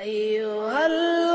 أيها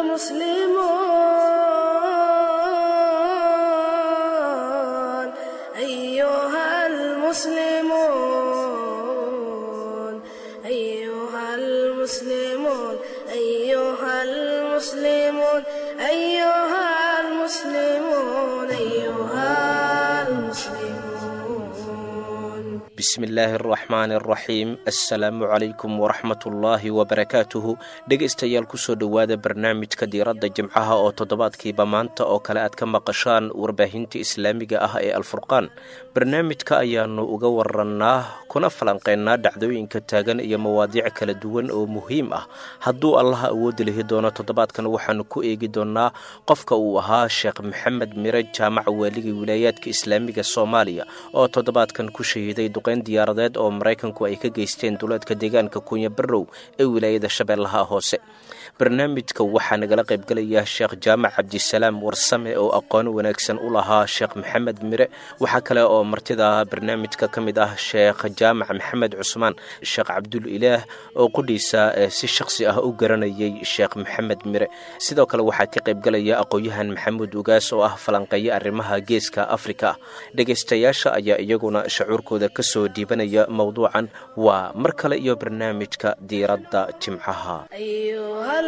المسلمون أيها المسلمون أيها المسلمون أيها المسلمون أيها المسلمون أيها المسلمون bismillaahi araxmaani araxiim assalaamu calaykum waraxmatullaahi wabarakaatuhu dhegaystayaal kusoo dhowaada barnaamijka diiradda jimcaha oo toddobaadkiiba maanta oo kale aad ka maqashaan warbaahinta islaamiga ah ee alfurqaan barnaamijka ayaanu uga warannaa kuna falanqeynaa dhacdooyinka taagan iyo mawaadiic kala duwan oo muhiim ah hadduu allaha awoodi lihi doono toddobaadkan waxaanu ku eegi doonnaa qofka uu ahaa sheekh maxamed mire jaamac waaligii wilaayaadka islaamiga soomaaliya oo toddobaadkan ku shahiiday duqeyn diyaaradeed oo maraykanku ay ka geysteen duleedka deegaanka kunya barrow ee wilaayada shabeellaha hoose barnaamijka waxaa nagala qaybgelaya sheekh jaamac cabdisalaam warsame oo aqoon wanaagsan u lahaa sheekh maxamed mire waxaa kale oo martida barnaamijka ka mid ah sheekh jaamac maxamed cusmaan sheekh cabdul ilaah oo qudhiisa si shakhsi ah u garanayay sheekh maxamed mire sidoo kale waxaa ka qaybgelaya aqoon-yahan maxamuud ugaas oo ah falanqeeya arrimaha geeska afrika dhegaystayaasha ayaa iyaguna shacuurkooda kasoo dhiibanaya mowduucan waa mar kale iyo barnaamijka diiradda jimcaha أيها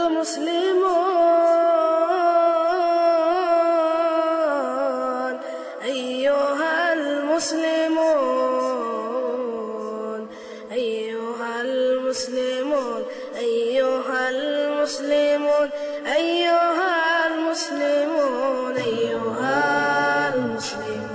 المسلمون أيها المسلمون أيها المسلمون أيها المسلمون أيها المسلمون أيها المسلمون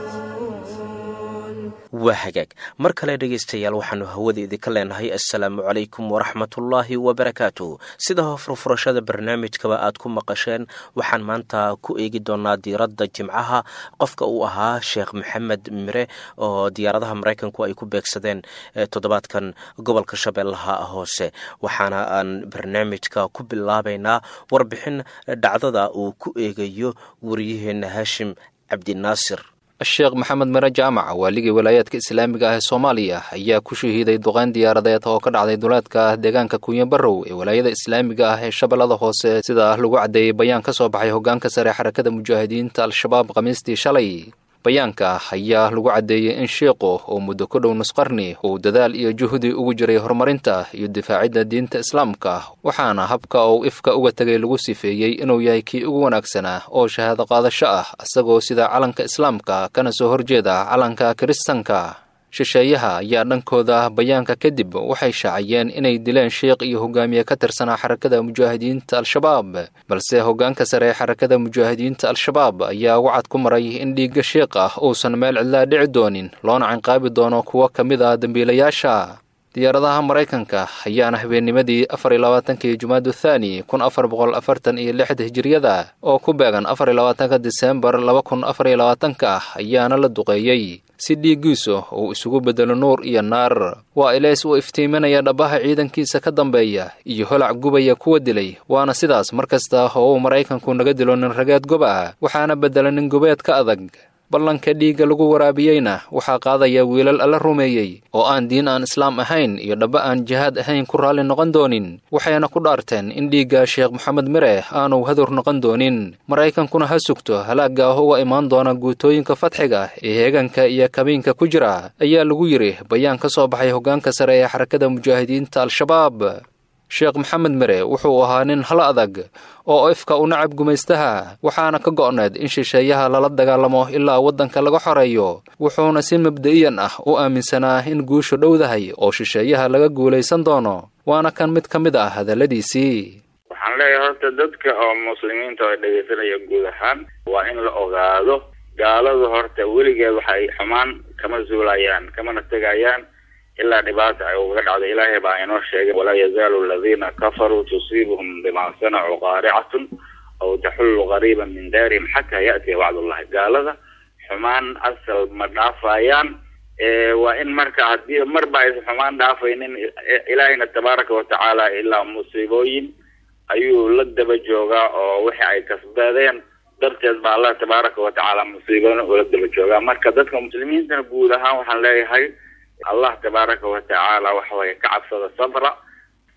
waa hagaag mar kale dhegaystayaal waxaanu hawada idinka leenahay assalaamu calaykum waraxmatullaahi wabarakaatuh sida furfurashada barnaamijkaba aad ku maqasheen waxaan maanta ku eegi doonaa diiradda jimcaha qofka uu ahaa sheekh maxamed mire oo diyaaradaha maraykanku ay ku beegsadeen toddobaadkan gobolka shabeellaha hoose waxaana aan barnaamijka ku bilaabaynaa warbixin dhacdada uu ku eegayo wariyaheena haashim cabdinaasir sheekh maxamed mire jaamac waaligii walaayaadka islaamiga ah ee soomaaliya ayaa ku shahiiday duqeyn diyaaradeed oo ka dhacday duleedka deegaanka kunya barrow ee walaayada islaamiga ah ee shabeellada hoose sida lagu caddeeyey bayaan ka soo baxay hoggaanka sare xarakada mujaahidiinta al-shabaab khamiistii shalay bayaanka ayaa lagu caddeeyey in shiiqu uu muddo ku dhow nusqarni uu dadaal iyo juhdi ugu jiray horumarinta iyo difaacidda diinta islaamka waxaana habka uu ifka uga tegay lagu sifeeyey inuu yahay kii ugu wanaagsanaa oo shahaado qaadasho ah isagoo sida calanka islaamka kana soo horjeeda calanka kiristanka shisheeyaha ayaa dhankooda bayaanka kadib waxay shaaciyeen inay dileen sheikh iyo hogaamiye ka tirsanaa xarakada mujaahidiinta al-shabaab balse hoggaanka sare ee xarakada mujaahidiinta al-shabaab ayaa wacad ku maray in dhiigga sheikh ah uusan meel cidlaa dhici doonin loona cinqaabi doono kuwo ka mid ah dembiilayaasha diyaaradaha maraykanka ayaana habeennimadii afar iyo labaatankii jumaadu thaani kun afar boqol afartan iyo lixda hijiriyada oo ku beegan afar iyo labaatanka diseembar laba kun afar iyo labaatanka ah ayaana la duqeeyey si dhiiggiisu uu isugu beddelo nuur iyo naar waa ilays uu iftiiminaya dhabbaha ciidankiisa ka dambeeya iyo holac gubaya kuwa dilay waana sidaas mar kasta oo uu maraykanku naga dilo nin rageed gob ah waxaana beddela nin gobeed ka adag ballanka dhiigga lagu waraabiyeyna waxaa qaadaya wiilal alla rumeeyey oo aan diin aan islaam ahayn iyo dhabba aan jihaad ahayn ku raalli noqon doonin waxayna ku dhaarteen in dhiigga sheekh maxamed mire aanu hadur noqon doonin maraykankuna ha sugto halaagga ah uga imaan doona guutooyinka fadxiga ee heeganka iyo kabiinka ku jira ayaa lagu yidhi bayaan ka soo baxay hoggaanka sare ee xarakada mujaahidiinta al-shabaab sheekh maxamed mire wuxuu ahaa nin hal adag oo ifka u nacab gumaystaha waxaana ka go'need in shisheeyaha lala dagaalamo ilaa waddanka laga xoreeyo wuxuuna si mabda'iyan ah u aaminsanaa in guushu dhowdahay oo shisheeyaha laga guulaysan doono waana kan mid ka mid ah hadalladiisii waxaan leeyahay horta dadka oo muslimiinta oo dhegaysanaya guud ahaan waa in la ogaado gaaladu horta weligeed waxay xumaan kama zuulayaan kamana tegayaan ilaa dhibaata ay uga dhacdo ilaahay baa inoo sheegay walaa yazaalu aladiina kafaruu tusiibuhum bima sanacuu qaaricatun aw taxullu qariiban min daarihim xataa ya'tiya wacdullahi gaalada xumaan asal ma dhaafayaan waa in marka haddii marba aysan xumaan dhaafaynin ilaahayna tabaaraka watacaala ilaa musiibooyin ayuu la daba joogaa oo wixii ay kasbadeen darteed baa allah tabaaraka watacaala musiibooyin ula daba joogaa marka dadka muslimiintana guud ahaan waxaan leeyahay allah tabaaraka watacaala waxaweye ka cabsada sabra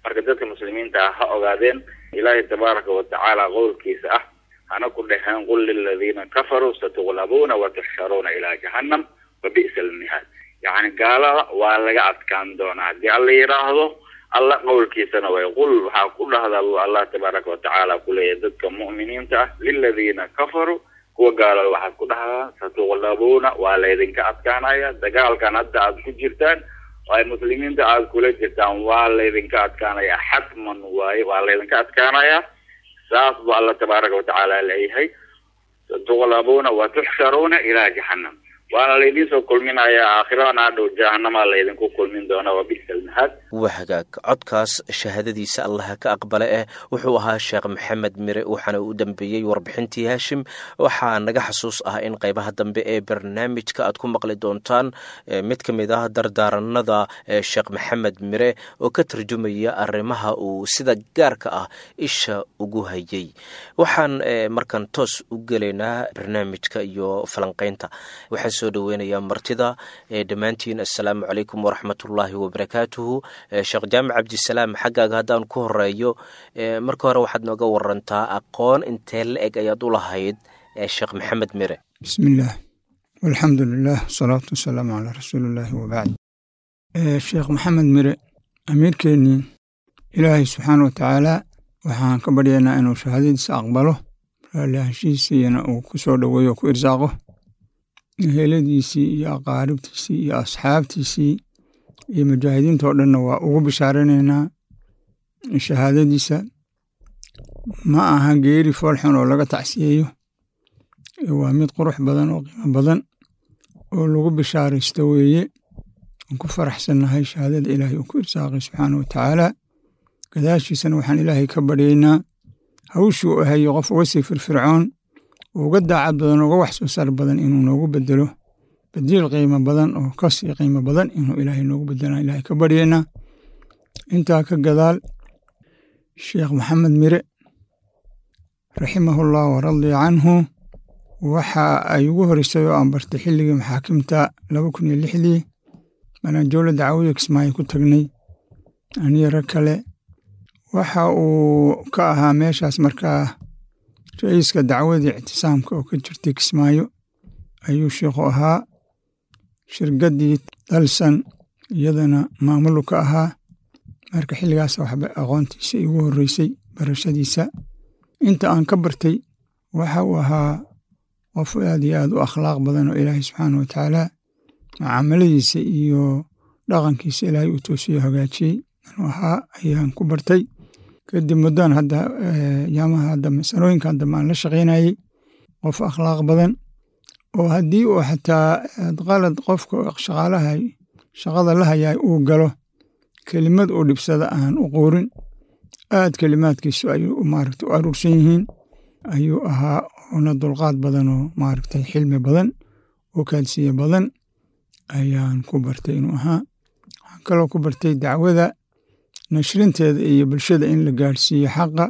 marka dadka muslimiinta ah ha ogaadeen ilaahay tabaaraka watacaala qowlkiisa ah hana ku dheheen qul liladiina kafaruu satuglabuuna watuxsharuuna ilaa jahannam wa bi'sa almihaad yacni gaalada waa laga adkaan doonaa haddii alla yidhaahdo alla qowlkiisana way qul waxaa ku dhahda allah tabaaraka watacaala kuleeyahy dadka mu'miniinta ah liladiina kafaruu kuwa gaalada waxaad ku dhahdaa satuglabuuna waa laydinka adkaanaya dagaalkan hadda aad ku jirtaan oo ay muslimiinta aad kula jirtaan waa laydinka adkaanaya xatman waaye waa laydinka adkaanaya saas bu alla tabaaraka watacaala leeyahay satuglabuuna wa tuxsharuuna ilaa jahannam waana laydin soo kulminayaa aakhiradan adhow jahanamaa laydinku kulmin doonaa wa bisa almahaad waa hagaag codkaas shahaadadiisa allaha ka aqbale eh wuxuu ahaa sheekh maxamed mire waxaana u dambeeyey warbixintii haashim waxaa naga xasuus ah in qeybaha dambe ee barnaamijka aad ku maqli doontaan mid ka mid ah dardaaranada sheekh maxamed mire oo ka tarjumaya arrimaha uu sida gaarka ah isha ugu hayay waxaan markan toos u gelaynaa barnaamijka iyo falanqeynta waxaan soo dhaweynayaa martida dhammaantiin assalaamu calaykum waraxmatullaahi wabarakaatuhu sheekh jaamac cabdisalaam xaggaaga haddaan ku horeeyo marka hore waxaad nooga warantaa aqoon intee la eg ayaad u lahayd sheekh maxamed mire bismillaah walxamdu lilah wasalaatu wasalaamu calaa rasuulillaahi wabacd sheekh maxamed mire amiirkeennii ilaahay subxaana watacaala waxaan ka baryaynaa inuu shahaadadiisa aqbalo raalli ahaanshihiisiyana uu ku soo dhoweeyo o ku irsaaqo heladiisii iyo aqaaribtiisii iyo asxaabtiisii iyo mujaahidiinta oo dhanna waa ugu bishaaranaynaa shahaadadiisa ma aha geeri foolxun oo laga tacsiyeeyo waa mid qurux badan oo qiimo badan oo lagu bishaaraysto weeye aan ku faraxsannahay shahaadada ilaahay uu ku irsaaqay subxaana wa tacaala gadaashiisana waxaan ilaahay ka baryaynaa hawshii u ahayo qof uga sii firfircoon uga daacad badan uga wax soo saar badan inuu noogu bedelo badiil qiimo badan oo kasii qiimo badan inuu ilaahay noogu bedelaan ilaahay ka baryaynaa intaa ka gadaal sheekh maxamed mire raximahullah waradiya canhu waxa ay ugu horeysay oo aan bartay xilligii maxaakimta laba kun iyo lixdii maraan jowla dacwada kismaayo ku tagnay aniyo rag kale waxa uu ka ahaa meeshaas markaa ra-iiska dacwadii ictisaamka oo ka jirtay kismaayo ayuu sheikhu ahaa shirgaddii dalsan iyadana maamulu ka ahaa marka xilligaas waxba aqoontiisa igu horreysay barashadiisa inta aan ka bartay waxa uu ahaa qof aad iyo aad u akhlaaq badan oo ilaahay subxaana wa tacaala mucaamaladiisa iyo dhaqankiisa ilaahay uu toosiyo hagaajiyey inuu ahaa ayaan ku bartay kadib muddan hadda yaamaha hadda sanooyinkan dambe aan la shaqaynayey qof akhlaaq badan oo haddii uu xataa qalad qofka shaqaalaha shaqada la hayaa uu galo kelimad uu dhibsada aan u quurin aad kelimaadkiisu ayuu maaragta u aruursan yihiin ayuu ahaa una dulqaad badan oo maaragtay xilmi badan oo kaadsiye badan ayaan ku bartay inuu ahaa waxaan kaloo ku bartay dacwada nashrinteeda iyo bulshada in la gaadhsiiyo xaqa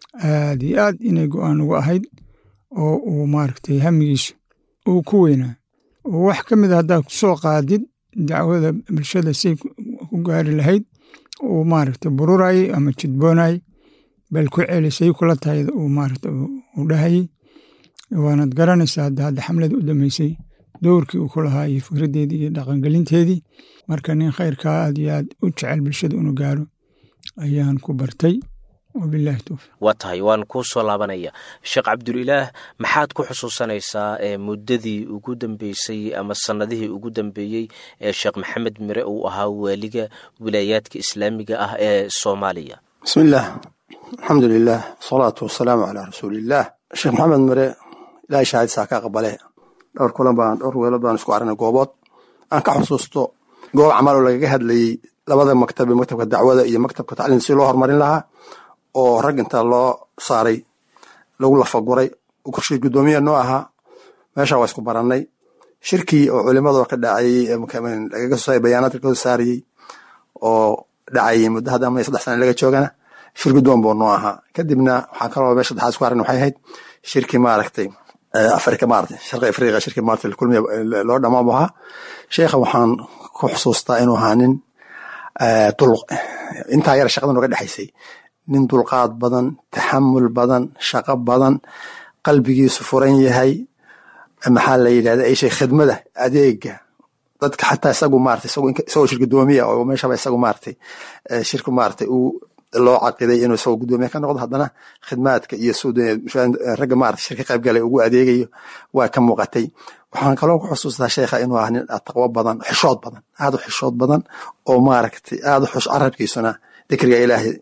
aad iyo aad inay go-aan ugu ahayd oo uu maaragtay hamigiisu uu ku weynaa oo wax ka mid a haddaad ku soo qaadid dacwada bulshada say ku gaari lahayd uu maaragtay bururayay ama jidboonayay bal ku celisay kula tahay uu maaragtay u dhahayey waanad garanaysaa hadda hadda xamlada u dambeysay dowrkii uu ku lahaa iyo fikraddeedii iyo dhaqangelinteedii marka nin khayrkaa aad iyo aad u jecel bulshada inuu gaaro ayaan ku bartay wabilahi towfiiq waa tahay waan kuu soo laabanaya sheekh cabdulilaah maxaad ku xusuusanaysaa muddadii ugu dambeysay ama sannadihii ugu dambeeyey ee sheekh maxamed mire uu ahaa waaliga wilaayaadka islaamiga ah ee soomaaliya bismi illaah alxamdu lilah wasalaatu wasalaamu calaa rasuuliillaah sheekh maxamed mire ilahay shahaadisaa ka aqbale dhowr kulan baan dhowr weelood baan isku aragnay goobood aan ka xusuusto goob camal oo lagaga hadlayey labada maktabe maktabka dacwada iyo maktabka tacliim si loo horumarin lahaa oo rag inta loo saaray lagu lafaguray kurshii guddoomiya noo ahaa meesha waa isku barannay shirkii oo culimadoo ka dhacayey lagaga soo saaray bayaanaadka laga soo saarayey oo dhacayey muddo hadda ama saddex sana laga joogana shir guddoon buu noo ahaa kadibna waxaan kaloo meesha saddexaad isku aragna waxay ahayd shirkii maaragtay afrika maaragtay sharqi afriqa shirkii maaragtay kulmiya loo dhamaan buu ahaa sheekha waxaan ku xusuustaa inuu ahaa nin intaa yar shaqada noga dhexaysay nin dulqaad badan taxamul badan shaqo badan qalbigiisu furan yahay maxaa la yidhahda ishay khidmada adeega dadka xataa isagu maarata isagoo shir gudoomiya oo meeshaba isagu maaratay shirku maaratay uu loo caqiday inuu isagoo gudoomiya ka noqdo haddana khidmaadka iyo ragga maarata shirka qayb galay ugu adeegayo waa ka muuqatay waxaan kaloo ku xusuustaa sheekha inuu ah nin taqwo badan xishood badan aad u xishood badan oo maaragtay aad u xush carabkiisuna dikriga ilaahay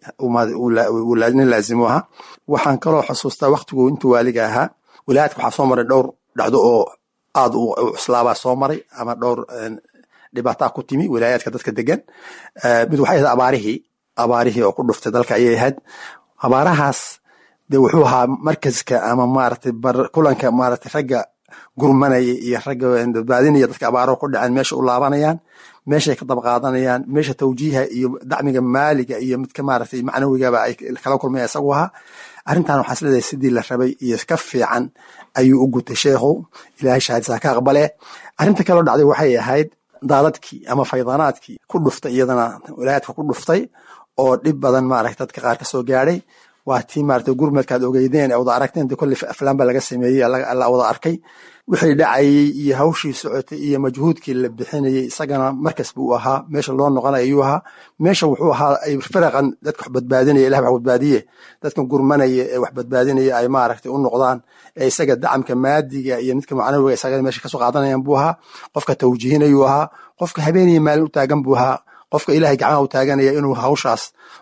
nin laazimo ahaa waxaan kaloo xusuustaa waktigu intuu waaliga ahaa wilaayadka waxaa soo maray dhowr dhacdo oo aad u cuslaabaa soo maray ama dhowr dhibaataa ku timi wilaayaadka dadka degan mid waxay ahayd abaarihii abaarihii oo ku dhuftay dalka ayay ahayd abaarahaas de wuxuu ahaa markaska ama maaragtay kulanka maaragtay ragga gurmanaya iyo ragga badbaadinaya dadka abaaro ku dhaceen meesha u laabanayaan meeshay ka daba qaadanayaan meesha tawjiiha iyo dacmiga maaliga iyo midka maaragtay macnawigaba ay kala kulmaya isagu ahaa arrintan waxaa isleedahay sidii la rabay iyo ka fiican ayuu u gutay sheekhu ilaahay shahaadisaa ka aqbale arrinta kaloo dhacday waxay ahayd daadadkii ama faydanaadkii ku dhuftay iyadana wilaayadka ku dhuftay oo dhib badan maaragta dadka qaar ka soo gaadhay waa tii maarata gurmadkaad ogeydeen wada aragteen de kolley aflaan ba laga sameeyey la wada arkay wixii dhacayey iyo hawshii socotay iyo majhuudkii la bixinayey isagana markas buu ahaa meesha loo noqonay ayuu ahaa meesha wuxuu ahaa ay firaqan dadka wax badbaadinaya ilah wax badbaadiye dadkan gurmanaya ee wax badbaadinaya ay maaragtay u noqdaan ee isaga dacamka maadiga iyo midka macnawiga isaga meesha kasoo qaadanayaan buu ahaa qofka tawjiihinayuu ahaa qofka habeeniya maalin u taagan buu ahaa qofka ilahay gacmaha u taaganaya inuu hawshaas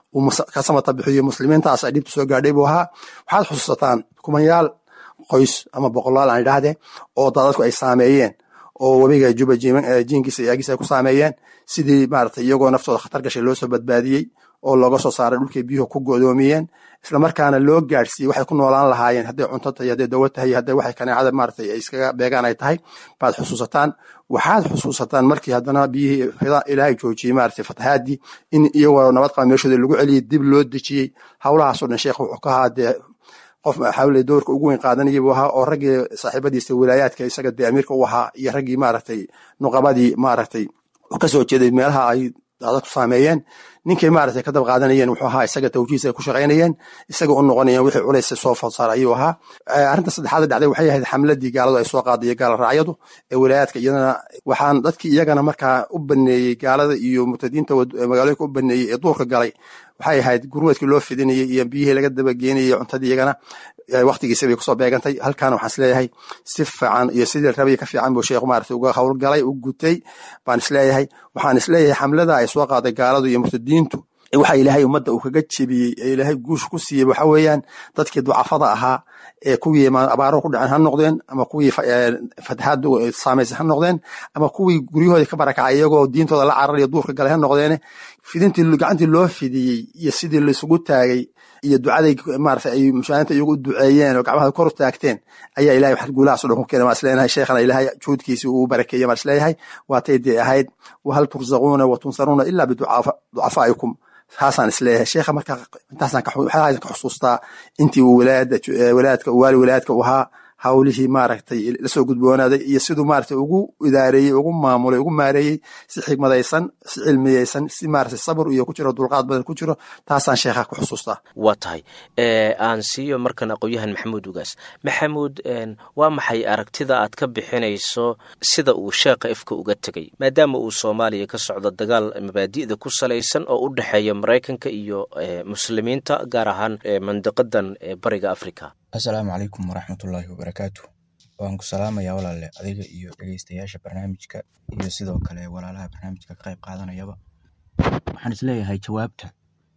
ka samata bixiyo muslimiintaas ay dhibta soo gaadhay buu ahaa waxaad xusuusataan kumanyaal qoys ama boqolaal aan idhaahdee oo daadadku ay saameeyeen oo webiga juba jiinkiisa iyo aagiisa ay ku saameeyeen sidii maarata iyagoo naftooda khatar gashay loo soo badbaadiyey oo looga soo saaray dhulkay biyuhu ku godoomiyeen islamarkaana loo gaadhsiiyey waxay ku noolaan lahaayeen hadday cunto tahay hadday dawo tahay hadday waxay kaneecada maarata ay iskaga beegaan ay tahay baad xusuusataan waxaad xusuusataan markii haddana biyihii ilaahay joojiyey maarata fatahaadii in iyagoo nabad qaba meeshooda lagu celiyey dib loo dejiyey howlahaasoo dhan sheekh wuxuu ka ahaa dee qof xawle doorka ugu weyn qaadanayay buu ahaa oo raggii saaxiibadiisa wilaayaadka isaga dee amiirka u ahaa iyo raggii maaragtay nuqabadii maaragtay kasoo jeeday meelaha ay dadku saameeyeen ninkay maaragtay ka dab qaadanayeen wuxuu ahaa isaga tawjiisa ay ku shaqaynayeen isaga u noqonayeen wixii culays soo falsaar ayuu ahaa arrinta saddexaad dhacday waxay ahayd xamladii gaaladu ay soo qaaday gaala raacyadu ee wilaayaadka iyadana waxaan dadkii iyagana markaa u baneeyey gaalada iyo murtadiinta magaalooyinka u baneeyey ee duurka galay waxay ahayd gurmadkii loo fidinayey iyo biyihii laga dabageynayey cuntadii iyagana waktigiisa bay kusoo beegantay halkaana waxaan isleeyahay si fiican iyo sidii rabay ka fiican buu sheekhu maarata uga howlgalay u gutay baan isleeyahay waxaan isleeyahay xamlada ay soo qaaday gaaladu iyo murtadiintu waxa ilaahay ummadda uu kaga jebiyey ee ilaahay guusha ku siiyey waxa weeyaan dadkii ducafada ahaa ee kuwii abaaro ku dhaceen ha noqdeen ama kuwii fatahaadu saamaysay ha noqdeen ama kuwii guryahoodii ka barakacay iyagoo diintooda la cararayo duurka galay ha noqdeene fidintii gacantii loo fidiyey iyo sidii laisugu taagay iyo ducaday maarata ay mushaahinta iyagu u duceeyeen oo gacmaha kor u taagteen ayaa ilahay wax guulahaaso dhan ku keenay maa isleeyahay sheekhana ilaahay juhudkiisii uu barakeeyey maa isleeyahay waatay dee ahayd wahal turzaquuna wa tunsaruuna ilaa biducafaa'ikum saasaan isleeyahay sheekha marka intaasaan ka xusuustaa intii uu walaadka waali walaadka u ahaa hawlihii maaragtay lasoo gudboonaaday iyo siduu maaragtay ugu idaareeyey ugu maamulay ugu maareeyey si xigmadaysan si cilmiyeysan si maaragtay sabir iyo ku jiro dulqaad badan ku jiro taasaan sheekha ku xusuustaa waa tahay aan siiyo markan aqoon-yahan maxamuud ugaas maxamuud waa maxay aragtida aad ka bixinayso sida uu sheekha ifka uga tegay maadaama uu soomaaliya ka socdo dagaal mabaadi'da ku salaysan oo u dhexeeya maraykanka iyo muslimiinta gaar ahaan mandiqadan bariga africa assalaamu calaykum waraxmatullaahi wabarakaatu waan ku salaamayaa walaale adiga iyo dhegeystayaasha barnaamijka iyo sidoo kale walaalaha barnaamijka ka qayb qaadanayaba waxaan isleeyahay jawaabta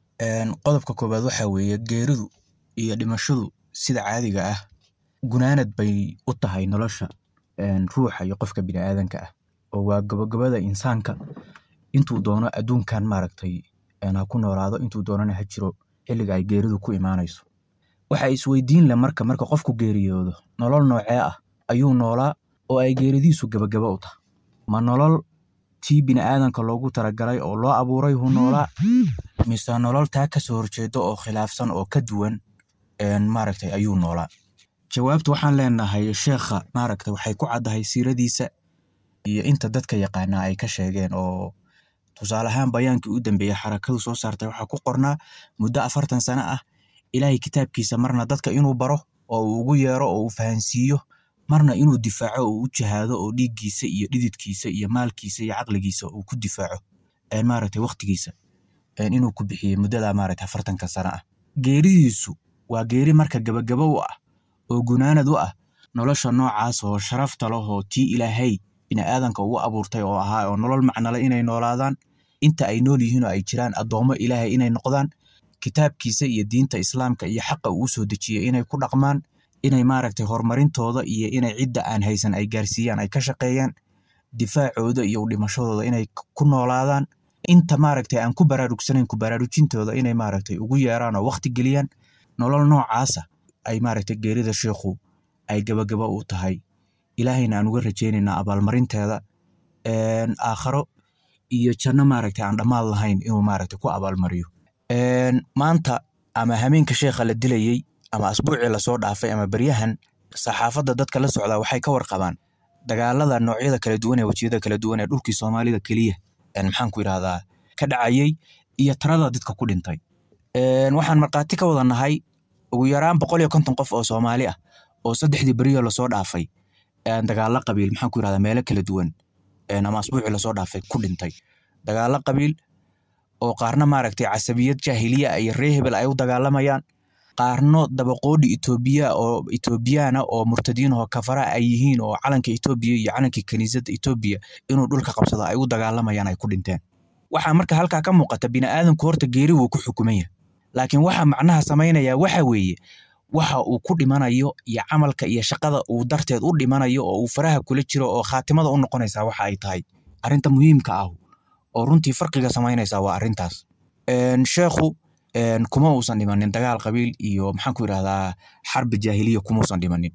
qodobka koowaad waxaa weeye geeridu iyo dhimashadu sida caadiga ah gunaanad bay u tahay nolosha ruuxa iyo qofka biniaadanka ah oo waa gabagabada insaanka intuu doono adduunkan maaragtay ha ku noolaado intuu doonana ha jiro xilliga ay geeridu ku imaanayso waxa isweydiin leh marka marka qofku geeriyoodo nolol noocee ah ayuu noolaa oo ay geeridiisu gabagaba u tahay ma nolol tii biniaadanka loogu talagalay oo loo abuuray hu noolaa mise nolol taa kasoo horjeedo oo khilaafsan oo ka duwan maaragtay ayuu noolaa jawaabta waxaan leenahay sheekha maaragtay waxay ku caddahay siiradiisa iyo inta dadka yaqaanaa ay ka sheegeen oo tusaale ahaan bayaankii u dambeeyey xarakadu soo saartay waxaa ku qornaa muddo afartan sano ah ilaahay kitaabkiisa marna dadka inuu baro oo uu ugu yeero oo uu fahansiiyo marna inuu difaaco oo u jihaado oo dhiiggiisa iyo dhididkiisa iyo maalkiisa iyo caqligiisa uu ku difaaco maaragtay waqtigiisa inuu ku bixiyey muddada maaragtay afartanka sano ah geeridiisu waa geeri marka gabagaba u ah oo gunaanad u ah nolosha noocaas oo sharafta leh oo tii ilaahay bini'aadanka ugu abuurtay oo ahaa oo nolol macnale inay noolaadaan inta ay nool yihiin oo ay jiraan addoommo ilaahay inay noqdaan kitaabkiisa iyo diinta islaamka iyo xaqa uu soo dejiyey inay ku dhaqmaan inay maaragtay horumarintooda iyo inay cidda aan haysan ay gaarsiiyaan ay ka shaqeeyaan difaacooda iyo dhimashadooda inay ku noolaadaan inta maaragtay aan ku baraarugsanayn ku baraarujintooda inay maaragtay ugu yeeraan oo waqti geliyaan nolol noocaasa ay maaragtay geerida sheikhu ay gabagaba u tahay ilaahayna aan uga rajaynaynaa abaalmarinteeda aakharo iyo janno maaragtay aan dhammaad lahayn inuu maaragtay ku abaalmariyo maanta ama hameenka sheekha la dilayey ama asbuucii lasoo dhaafay ama beryahan saxaafadda dadka la socdaa waxay ka warqabaan dagaalada noocyada kala duwan ee wejiyada kala duwan ee dhulkii soomaalida keliya maxaan ku yidhahdaa ka dhacayey iyo tarada dadka ku dhintay waxaan markhaati ka wada nahay ugu yaraan boqol iyo konton qof oo soomaali ah oo saddexdii beriyo lasoo dhaafay dagaalo qabiil maxaan ku yidhahdaa meelo kala duwan ama asbuucii lasoo dhaafay ku dhintay dagaalo qabiil oo qaarna maaragtay casabiyad jaahiliya iyo ree hebel ay u dagaalamayaan qaarno dabaqoodhi etoobiya oo etoobiyaana oo murtadiin oo kafara ay yihiin oo calanka etoobiya iyo calanka kaniisadda etoobiya inuu dhulka qabsado ay u dagaalamayaan ay ku dhinteen waxaa marka halkaa ka muuqata bini'aadanku horta geeri wuu ku xukuman yahay laakiin waxa macnaha samaynaya waxa weeye waxa uu ku dhimanayo iyo camalka iyo shaqada uu darteed u dhimanayo oo uu faraha kula jiro oo khaatimada u noqonaysaa waxa ay tahay arrinta muhiimka ah oo runtii farqiga samaynaysa waa arrintaas sheekhu kuma uusan dhimanin dagaal qabiil iyo maxaan ku yidhahdaa xarbi jaahiliya kumausan dhimanin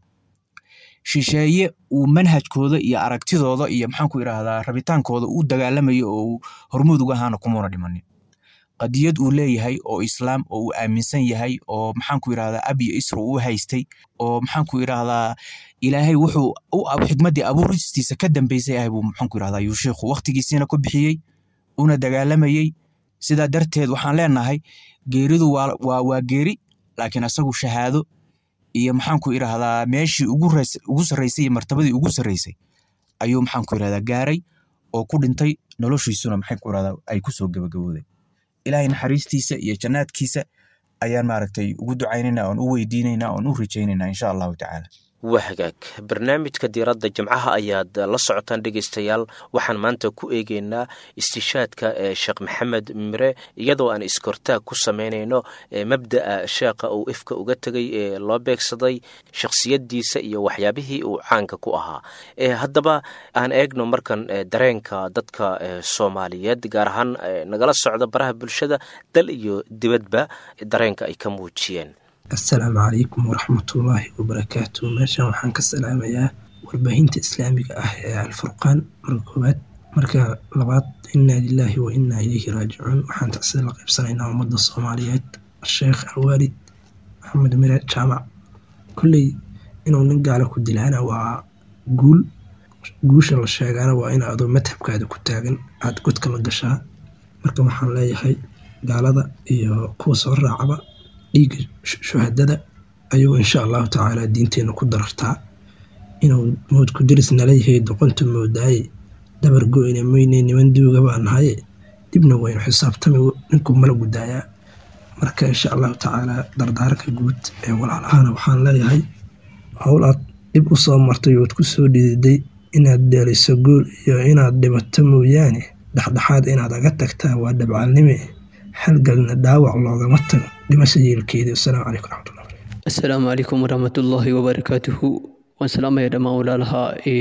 shisheeye uu manhajkooda iyo aragtidooda iyo maxaan ku yidhahdaa rabitaankooda u dagaalamayo oo uu hormuud uga ahaana kumuuna dhimanin qadiyad uu leeyahay oo islaam oo uu aaminsan yahay oo maxaan ku yidhahdaa ab iyo isra uu haystay oo maxaan ku yidhahdaa ilaahay wuxuu xikmaddii abuuristiisa ka dambeysay ahay buu maxaan ku yidhahdaa yuu sheikhu waqtigiisiina ku bixiyey una dagaalamayey sidaa darteed waxaan leenahay geeridu waa waa geeri laakiin asagu shahaado iyo maxaan ku idhahdaa meeshii ugu sarreysay iyo martabadii ugu sarreysay ayuu maxaan ku idhahdaa gaaray oo ku dhintay noloshiisuna maxaan ku idhahdaa ay ku soo gabagabooday ilaahay naxariistiisa iyo jannaadkiisa ayaan maaragtay ugu ducaynaynaa oon u weydiinaynaa oon u rajaynaynaa insha allahu tacaala waa hagaag barnaamijka diiradda jimcaha ayaad la socotaan dhegaystayaal waxaan maanta ku eegeynaa istishaadka ee sheekh maxamed mire iyadoo aan iskortaag ku samaynayno mabda'a sheekha uu ifka uga tegay ee loo beegsaday shakhsiyaddiisa iyo waxyaabihii uu caanka ku ahaa haddaba aan eegno markan dareenka dadka soomaaliyeed gaar ahaan nagala socda baraha bulshada dal iyo dibadba dareenka ay ka muujiyeen assalaamu calaykum waraxmatullaahi wabarakaatu meeshan waxaan ka salaamayaa warbaahinta islaamiga ah ee alfurqaan marka koowaad marka labaad innaa lilaahi wa innaa ilayhi raajicuun waxaan tacsida la qaybsanaynaa ummadda soomaaliyeed sheekh alwaalid maxamed mire jaamac kolley inuu nin gaala ku dilaana waa guul guusha la sheegaana waa in adoo madhabkaada ku taagan aada godka la gashaa marka waxaan leeyahay gaalada iyo kuwa soo raacaba dhiigga shuhadada ayuu insha allahu tacaala diinteena ku darartaa inuu moodku diris nala yahay doqonta moodaaye dabar go-ina mayne niman duuga baa nahaye dibna waynu xisaabtami ninkuu mala gudaayaa marka insha allahu tacaala dardaaranka guud ee walaalahana waxaan leeyahay howl aad dhib u soo martay ood ku soo dhididay inaad dheeliso gool iyo inaad dhibato mooyaane dhexdhexaad inaad aga tagtaa waa dhabcaalnime halgalna dhaawac loogama tago dhimasha yeelkeeda wasalaamu calaykum raxmatullah assalaamu calaykum waraxmatullaahi wabarakaatuhu waan salaamaya dhammaan walaalaha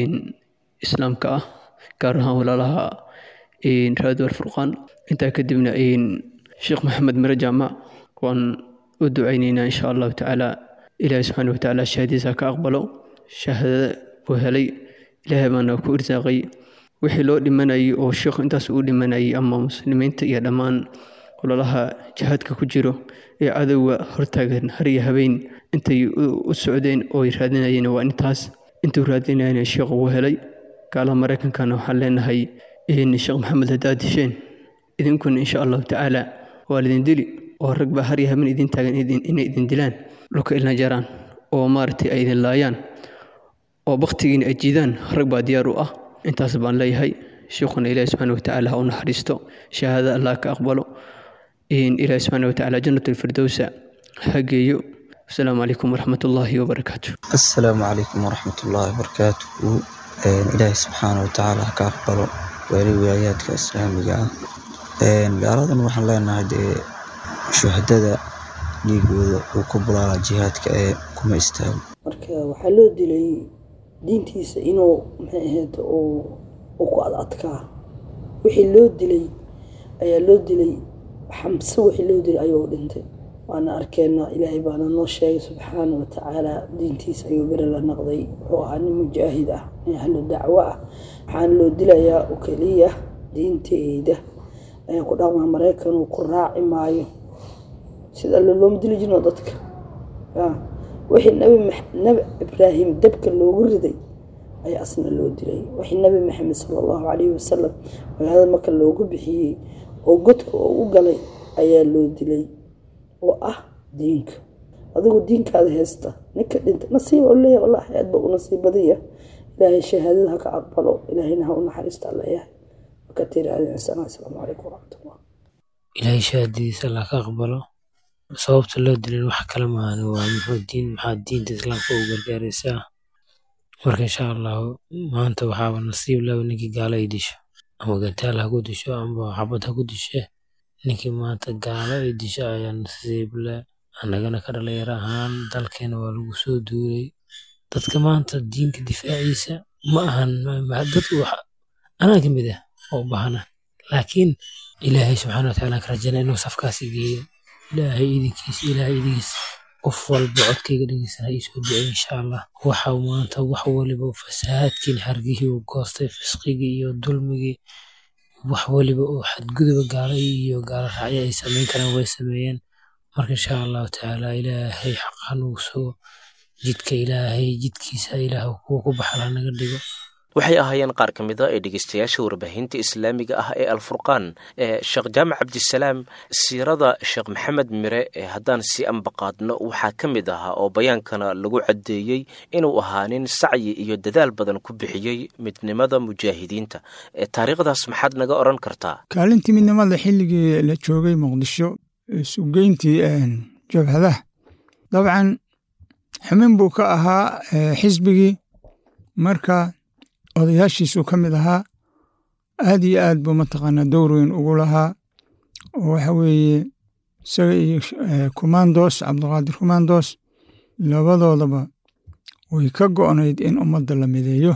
islaamka ah gaar ahaan walaalaha raadu alfurqaan intaa kadibna sheekh maxamed mire jaamac waan u ducaynaynaa insha allahu tacaala ilaahi subxaana watacaala shahadiisa ka aqbalo shahaadada buu helay ilaahay baana ku irsaaqay wixii loo dhimanayay oo sheekhu intaas uu dhimanayay ama muslimiinta iyo dhammaan ololaha jihaadka ku jiro ee cadowga hortaagan har iyo habeen intay u socdeen oo raadinayeen waa intaas intuu raadinayana sheekh uu helay gaalaha maraykankana waxaan leenahay sheekh maxamed haddaad disheen idinkuna insha allahu tacaala waa lidin dili oo rag baa har iyo habeen idin taagan inay idin dilaan dhulka ilna jaraan oo maaragtay ay idin laayaan oo baktigiina ay jiidaan rag baa diyaar u ah intaas baan leeyahay sheekhuna ilaahi subxaana watacaala ha u naxariisto shahaada allah ka aqbalo ilaahi subxaana watacaala jannat alfirdowsa ha geeyo asalaamu calaykum waraxmat ullaahi wabarakaatu assalaamu calaykum waraxmat ullaahi wabarakaatuhu ilaahi subxaana watacaala ha ka aqbalo waali wilaayaadka islaamiga ah gaaladan waxaan leenahay dee shuhadada dhiigooda uu ku bulaala jihaadka ee kuma istaago marka waxaa loo dilay diintiisa inuu maxay ahayd uu ku ad adkaa wixii loo dilay ayaa loo dilay xamse wixii loo dilay ayuu dhintay waana arkeenaa ilaahay baana noo sheegay subxaana wa tacaala diintiisa ayuu beri la naqday wuxuu ahaa nin mujaahid ah nin ahlu dacwo ah waxaana loo dilayaa oo keliya diinteyda ayaa ku dhaqmaa maraykan uu ku raaci maayo sida alle looma dili jirno dadka wixii nabi nabi ibraahim dabka loogu riday ayaa asna loo dilay wixii nabi maxamed sala allahu calayhi wasalam magaalada marka loogu bixiyey oo godka oo u galay ayaa loo dilay oo ah diinka adigu diinkaada haysta ninka dhinta nasiib oo leeyahay wallahi aad ba u nasiib badanya ilaahay shahaadada ha ka aqbalo ilaahayna ha u naxariista leeyahay marka tiraahda insana asalaamu calaykum waraxmatullah ilaahay shahaadadiisa allah ka aqbalo sababta loo dilin wax kale maahan waa muxuu diin maxaa diinta islaamka u gargaaraysaa marka insha allahu maanta waxaaba nasiib laba ninkii gaalo ay disho ama gataal ha ku disho ama xabad ha ku dishe ninkii maanta gaalo ay disho ayaa nasiib le annagana ka dhalinyaro ahaan dalkeena waa lagu soo duulay dadka maanta diinka difaaciisa ma ahan dadku anaa ka mid ah oo bahana laakiin ilaahay subxaana watacaala ka rajana inuu safkaasi geeyo ilaahay idinkiisa ilaahay idinkiisa qof walba codkayga dhegeysan ha iisoo ducey insha allah waxa maanta wax waliba fasahaadkiin hargihii uu goostay fisqigii iyo dulmigii wax waliba oo xadguduba gaalo iyo gaalo raacyo ay samayn karaan way sameeyeen marka insha allahu tacaala ilaahay xaqan uu sugo jidka ilaahay jidkiisa ilaah kuwa ku baxala naga dhigo waxay ahaayeen qaar ka mid a ee dhegeystayaasha warbaahinta islaamiga ah ee alfurqaan sheekh jaamac cabdisalaam siirada sheekh maxamed mire haddaan si ambaqaadno waxaa ka mid ahaa oo bayaankana lagu caddeeyey inuu ahaa nin sacyi iyo dadaal badan ku bixiyey midnimada mujaahidiinta taariikhdaas maxaad naga odhan kartaa kaalintii midnimada xilligii la joogay muqdisho sugeyntii jabhadaha dabcan xubin buu ka ahaa xisbigii marka odayaashiisuu ka mid ahaa aad iyo aad buu mataqaanaa dowr weyn ugu lahaa oo waxa weeye isaga iyo kumandos cabdiqaadir kumandos labadoodaba way ka go'nayd in ummadda la mideeyo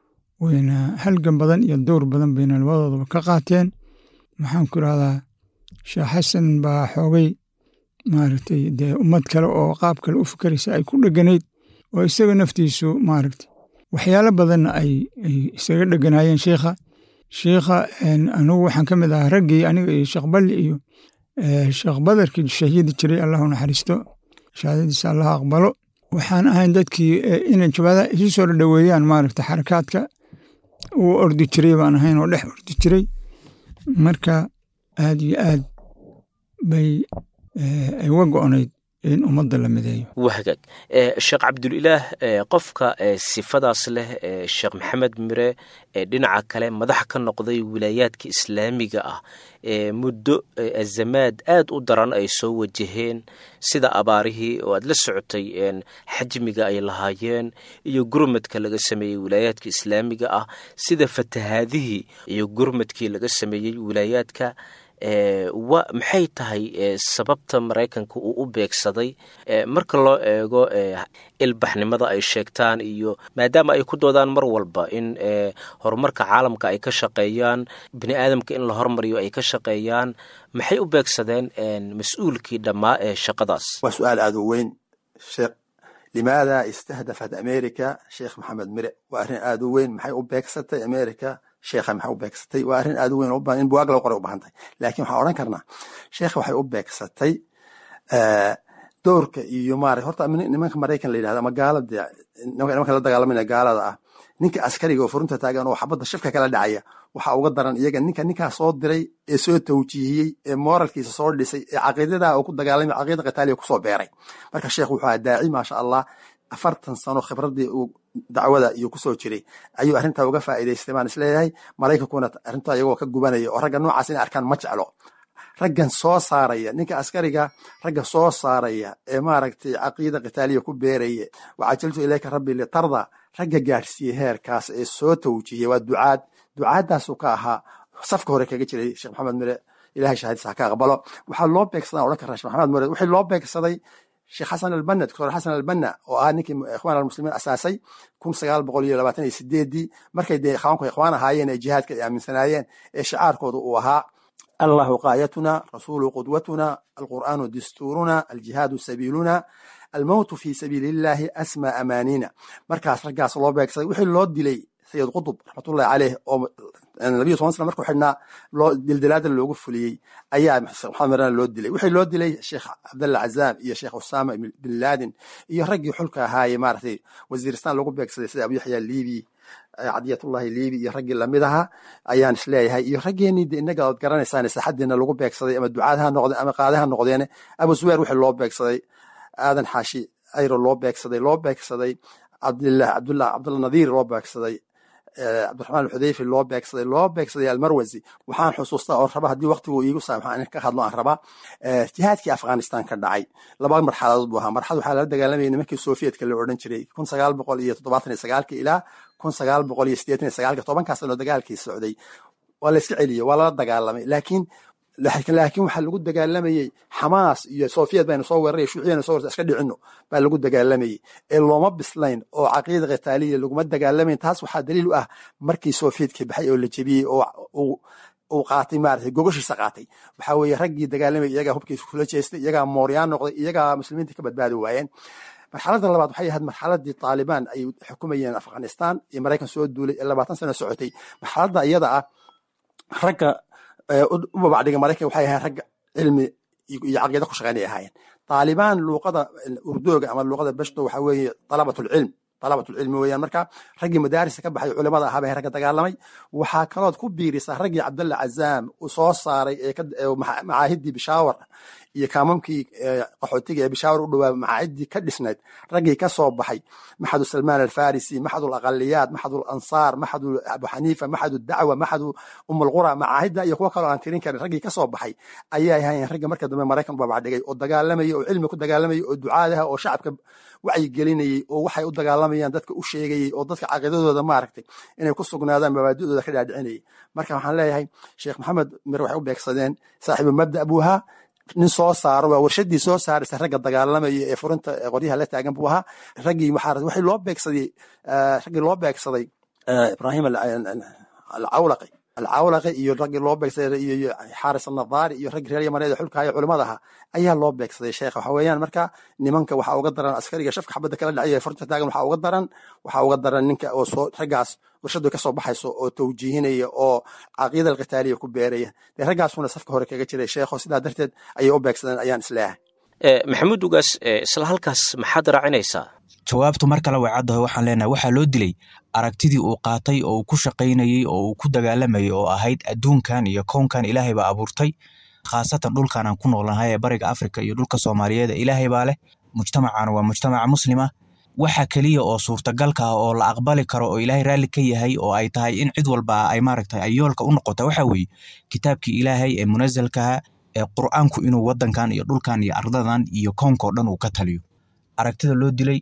wayna halgan badan iyo dowr badan bayna labadoodaba ka qaateen maxaan ku irahdaa sheekh xasan baa xoogay maaragtay dee ummad kale oo qaab kale u fikeraysa ay ku dheganayd oo isaga naftiisu maaragtay waxyaalo badanna ay isaga dheganaayeen sheikha sheikha anugu waxaan ka mid ahaa raggii aniga iyo sheekh balli iyo sheekh badarkii shahiidi jiray allahu naxariisto shahaadadiisa allah aqbalo waxaan ahayn dadkii inay jabada isu soo dhadhoweeyaan maaragta xarakaadka uu ordi jiray baan ahayn oo dhex ordi jiray marka aad iyo aad bay ay uga go'nayd in ummadda la mideeyo waa hagaag sheekh cabdulilaah qofka sifadaas leh sheekh maxamed mire dhinaca kale madax ka noqday wilaayaadka islaamiga ah muddo azamaad aad u daran ay soo wajaheen sida abaarihii oo aad la socotay xajmiga ay lahaayeen iyo gurmadka laga sameeyey wilaayaadka islaamiga ah sida fatahaadihii iyo gurmadkii laga sameeyey wilaayaadka wa maxay tahay sababta maraykanka uu u beegsaday marka loo eego ilbaxnimada ay sheegtaan iyo maadaama ay ku doodaan mar walba in horumarka caalamka ay ka shaqeeyaan bini aadamka in la hormariyo ay ka shaqeeyaan maxay u beegsadeen mas-uulkii dhammaa ee shaqadaas waa su-aal aad u weyn sheekh limaada istahdafat america sheekh maxamed mire waa arrin aad u weyn maxay u beegsatay america sheekha maxay u beegsatay waa arrin aad u weyn in buwaag lagu qoray u baahan tahay laakiin waxaan odhan karnaa sheekha waxay u beegsatay doorka iyo maarata horta nimanka maraykan la yidhahda ama gaalada nimanka la dagaalamayna gaalada ah ninka askariga oo furunta taagan oo xabadda shifka kala dhacaya waxaa uga daran iyaga ninka ninkaa soo diray ee soo tawjiihiyey ee moralkiisa soo dhisay ee caqiidadaa uu ku dagaalamay caqiida qitaaliya kusoo beeray marka sheekh wuxuu ahaa daaci maasha allah afartan sano khibradii uu dacwada iyo kusoo jiray ayuu arrintaa uga faa'iidaystay baan isleeyahay maraykankuna arrintaa iyagoo ka gubanaya oo ragga noocaas inay arkaan ma jeclo raggan soo saaraya ninka askariga ragga soo saaraya ee maaragtay caqiida qitaaliya ku beeraya wacajaltu ilayka rabbi litarda ragga gaadhsiiyey heerkaas ee soo tawjihiyey waa ducaad ducaaddaasuu ka ahaa safka hore kaga jiray sheekh maxamed mire ilahay shahaadis ha ka aqbalo waxaa loo beegsadaa odhan karaa sheekh maxamed mire wixii loo beegsaday sheekh xasan albanna doctor xasan albanna oo ahaa ninkii ikhwaan almuslimiin asaasay kun sagaal boqol iyo labaatan iyo sideedii markay dee ikhwaanku ikhwaan ahaayeen ee jihaadka ay aaminsanaayeen ee shicaarkooda uu ahaa allahu qaayatuna rasuulu qudwatuna alqur'aanu dastuuruna aljihaadu sabiiluna almowtu fi sabiili illahi asma amaanina markaas raggaas loo beegsaday wixii loo dilay sayid qutub raxmatullahi caleyh oo labiyo toban sana markuu xidhnaa loo dildilaada loogu fuliyey ayaa maxamed marana loo dilay wixii loo dilay sheekh cabdalla cazaam iyo sheekh usaama bin laden iyo raggii xulka ahaaye maaragtay wasiiristan lagu beegsaday sida abu yaxya libi cadiyatullahi libi iyo raggii lamid ahaa ayaan isleeyahay iyo raggeenii de inaga ood garanaysaan saxadiina lagu beegsaday ama ducaad ha noqdeen ama qaade ha noqdeene abu zubeer wixii loo beegsaday aadan xaashi ayro loo beegsaday loo beegsaday cabdillah cabdullah cabdullah nadiir loo beegsaday cabdiraxmaan alxudeyfi loo beegsaday loo beegsaday almarwasi waxaan xusuustaa oo raba haddii waqtigu iigu saamaxa in ka hadlo aan rabaa jihaadkii afghanistan ka dhacay laba marxaladood buu ahaa marxalad waxaa lala dagaalamayay nimankii sovietka la odhan jiray kun sagaal boqol iyo toddobaatan iyo sagaalki ilaa kun sagaal boqol iyo siddeetan iyo sagaalki tobankaas sanoo dagaalkii socday waa la iska celiyey waa lala dagaalamay laakiin laakiin waxaa lagu dagaalamayey xamaas iyo sofiyet baynu soo weeraray shuuciyana soo werta iska dhicino baa lagu dagaalamayey ee looma bislayn oo caqiida qitaaliya laguma dagaalamayn taas waxaa daliil u ah markii sofiyedka baxay oo la jebiyey oo uu qaatay maaragtay gogoshiisa qaatay waxaa weeye raggii dagaalamayay iyagaa hubkiisa kula jeestay iyagaa mooryaan noqday iyagaa muslimiinta ka badbaadi waayeen marxaladda labaad waxay ahayd marxaladii taalibaan ay xukumayeen afghanistan iyo maraykan soo duulay ee labaatan sano socotay marxaladda iyada ah ragga u babacdhiga maraykan waxay ahayn ragga cilmi iyo caqiida ku shaqeynay ahaayeen taalibaan luuqada urdooga ama luuqada beshto waxa weeye talabatulcilm talabatulcilmi weeyaan marka raggii madaarista ka baxay culimada ahaa bay ragga dagaalamay waxaa kalood ku biirisaa raggii cabdalla cazaam uu soo saaray ee macaahidii bishaawar iyo kaamamkii qaxootiga ee bishaawar u dhowaa macaahidii ka dhisnayd raggii ka soo baxay maxadu salmaan alfarisi maxadu aqaliyaat maxadu ansaar maxadu abu xaniifa maxadu dacwa maxadu umulqura macaahidda iyo kuwo kaloo aan tirin karin raggii ka soo baxay ayay ahaayeen ragga marka dambe maraykan babacdhigay oo dagaalamayay oo cilmi ku dagaalamayay oo ducaadaha oo shacabka wacyigelinayey oo waxay u dagaalamayaan dadka u sheegayey oo dadka caqiidadooda maaragtay inay ku sugnaadaan mabaadidooda ka dhaadhicinayay marka waxaan leeyahay sheekh maxamed mir waxay u beegsadeen saaxiibu mabda buuhaa nin soo saaro waa warshadii soo saaraysa ragga dagaalamaya ee furinta qoryaha la taagan buu ahaa raggii waxaa waxay loo beegsaday raggii loo beegsaday ibrahim alcawlaqi alcawlaqi iyo raggii loo beegsaday iyo xaaris annadaari iyo raggii reer yamaneed ee xulkaayo culimada ahaa ayaa loo beegsaday sheekha waxa weeyaan marka nimanka waxaa uga daran askariga shafka xabadda kala dhacay ee furta taagan waxaa uga daran waxaa uga daran ninka oo soo raggaas warshadu ka soo baxayso oo tawjiihinaya oo caqiida alqitaaliya ku beeraya dee raggaasuna safka hore kaga jiray sheekho sidaa darteed ayay u beegsadeen ayaan isleeyahay maxamuud ugaas isla halkaas maxaad raacinaysaa jawaabtu mar kale way caddaho waxaan leenahay waxaa loo dilay aragtidii uu qaatay oo uu ku shaqaynayey oo uu ku dagaalamayay oo ahayd adduunkan iyo kownkan ilaahay baa abuurtay khaasatan dhulkan aan ku noolnahay ee bariga afrika iyo dhulka soomaaliyeed ilaahay baa leh mujtamacana waa mujtamaca muslima waxa keliya oo suurtagalka ah oo la aqbali karo oo ilaahay raalli ka yahay oo ay tahay in cid walba ay maaragtay ay yoolka u noqota waxa weeye kitaabkii ilaahay ee munasalkaha ee qur'aanku inuu waddankan iyo dhulkan iyo ardadan iyo koonkao dhan uu ka taliyo aragtida loo dilay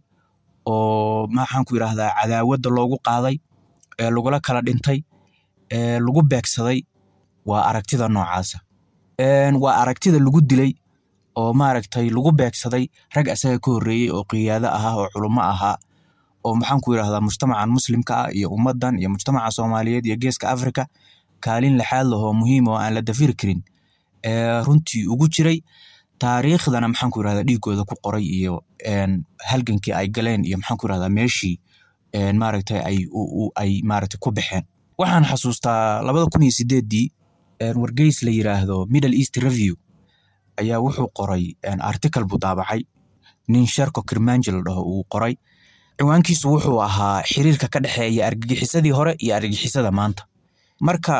oo maxaan ku yidhaahdaa cadaawadda loogu qaaday ee lagula kala dhintay ee lagu beegsaday waa aragtida noocaasa waa aragtida lagu dilay oo maaragtay lagu beegsaday rag asaga ka horreeyey oo qiyaado ahaa oo culummo ahaa oo maxaan ku yidhahdaa mujtamacan muslimka ah iyo ummaddan iyo mujtamaca soomaaliyeed iyo geeska afrika kaalin lixaad lahoo muhiim oo aan la dafiri karin ee runtii ugu jiray taariikhdana maxaan ku yidhahdaa dhiigooda ku qoray iyo halgankii ay galeen iyo maxaan ku yidhahdaa meeshii maaragtay ay ay maaragtay ku baxeen waxaan xasuustaa labada kun iyo sideeddii wargeys la yiraahdo middle east review ayaa wuxuu qoray article buu daabacay nin sherko kirmanji la dhaho uu qoray ciwaankiisu wuxuu ahaa xiriirka ka dhexeeya argagixisadii hore iyo argagixisada maanta marka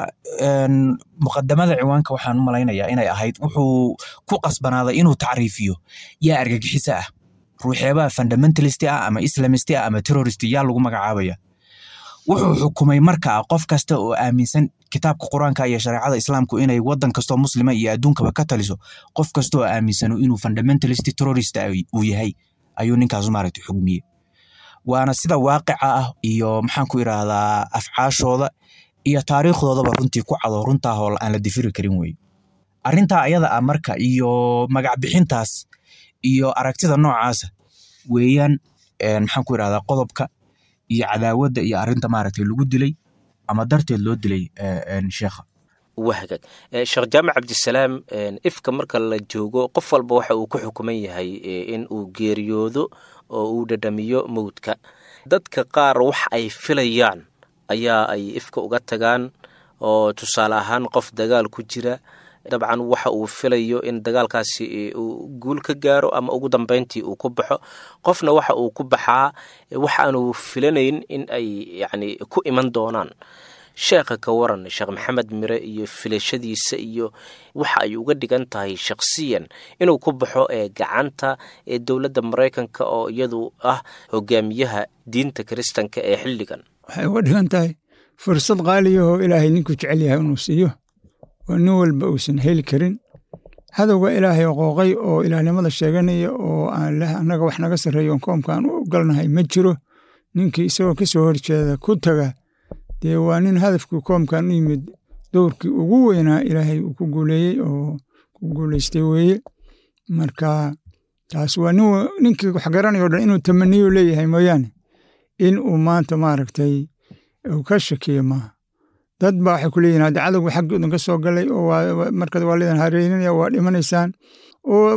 muqadamada ciwaanka waxaan u malaynayaa inay ahayd wuxuu ku qasbanaaday inuu tacriifiyo yaa argagixiso ah ruuxeebaha fundamentalist ah ama islamist ah ama terrorist yaa lagu magacaabaya wuxuu xukumay marka qof kasta oo aaminsan kitaabka qur-aanka iyo shareecada islaamku inay wadan kastoo muslima iyo adduunkaba ka taliso qof kasta oo aaminsano inuu fundamentalist terrorist uu yahay ayuu ninkaas maaragtay xugmiyey waana sida waaqica ah iyo maxaan ku idhaahdaa afcaashooda iyo taariikhdoodaba runtii ku cado runtaa hool aan la difiri karin weye arrintaa ayada ah marka iyo magac bixintaas iyo aragtida noocaasa weeyaan maxaan ku idhahdaa qodobka iyo cadaawadda iyo arrinta maaragtay lagu dilay ama darteed loo dilay sheekha wahagag sheekh jaamac cabdisalaam ifka marka la joogo qof walba waxa uu ku xukuman yahay in uu geeriyoodo oo uu dhadhamiyo mowdka dadka qaar wax ay filayaan ayaa ay ifka uga tagaan oo tusaale ahaan qof dagaal ku jira dabcan waxa uu filayo in dagaalkaasi uu guul ka gaaro ama ugu dambeyntii uu ku baxo qofna waxa uu ku baxaa wax aanu filanayn in ay yacni ku iman doonaan sheekha ka waran sheekh maxamed mire iyo filashadiisa iyo waxa ay uga dhigan tahay shakhsiyan inuu ku baxo ee gacanta ee dowladda maraykanka oo iyadu ah hogaamiyaha diinta kiristanka ee xilligan waxay uga dhigan tahay fursad qaaliyahoo ilaahay ninkuu jecel yahay inuu siiyo oo nin walba uusan heli karin hadowga ilaahay qooqay oo ilaahnimada sheeganaya oo aan leh annaga wax naga sarreeyo on koomkaan u galnahay ma jiro ninkii isagoo ka soo horjeeda ku taga dee waa nin hadafkii koomkan u yimid dowrkii ugu weynaa ilaahay uu ku guuleeyey oo ku guulaystay weeye marka taas waa ninkii wax garanaya o dhan inuu tamaniyo leeyahay mooyaane in uu maanta maaragtay uu ka shakiyo maaha dad baa waxay ku leeyihin hadda cadowga xaggoodan ka soo galay oo markaad waa leedan hareerinaya waa dhimanaysaan oo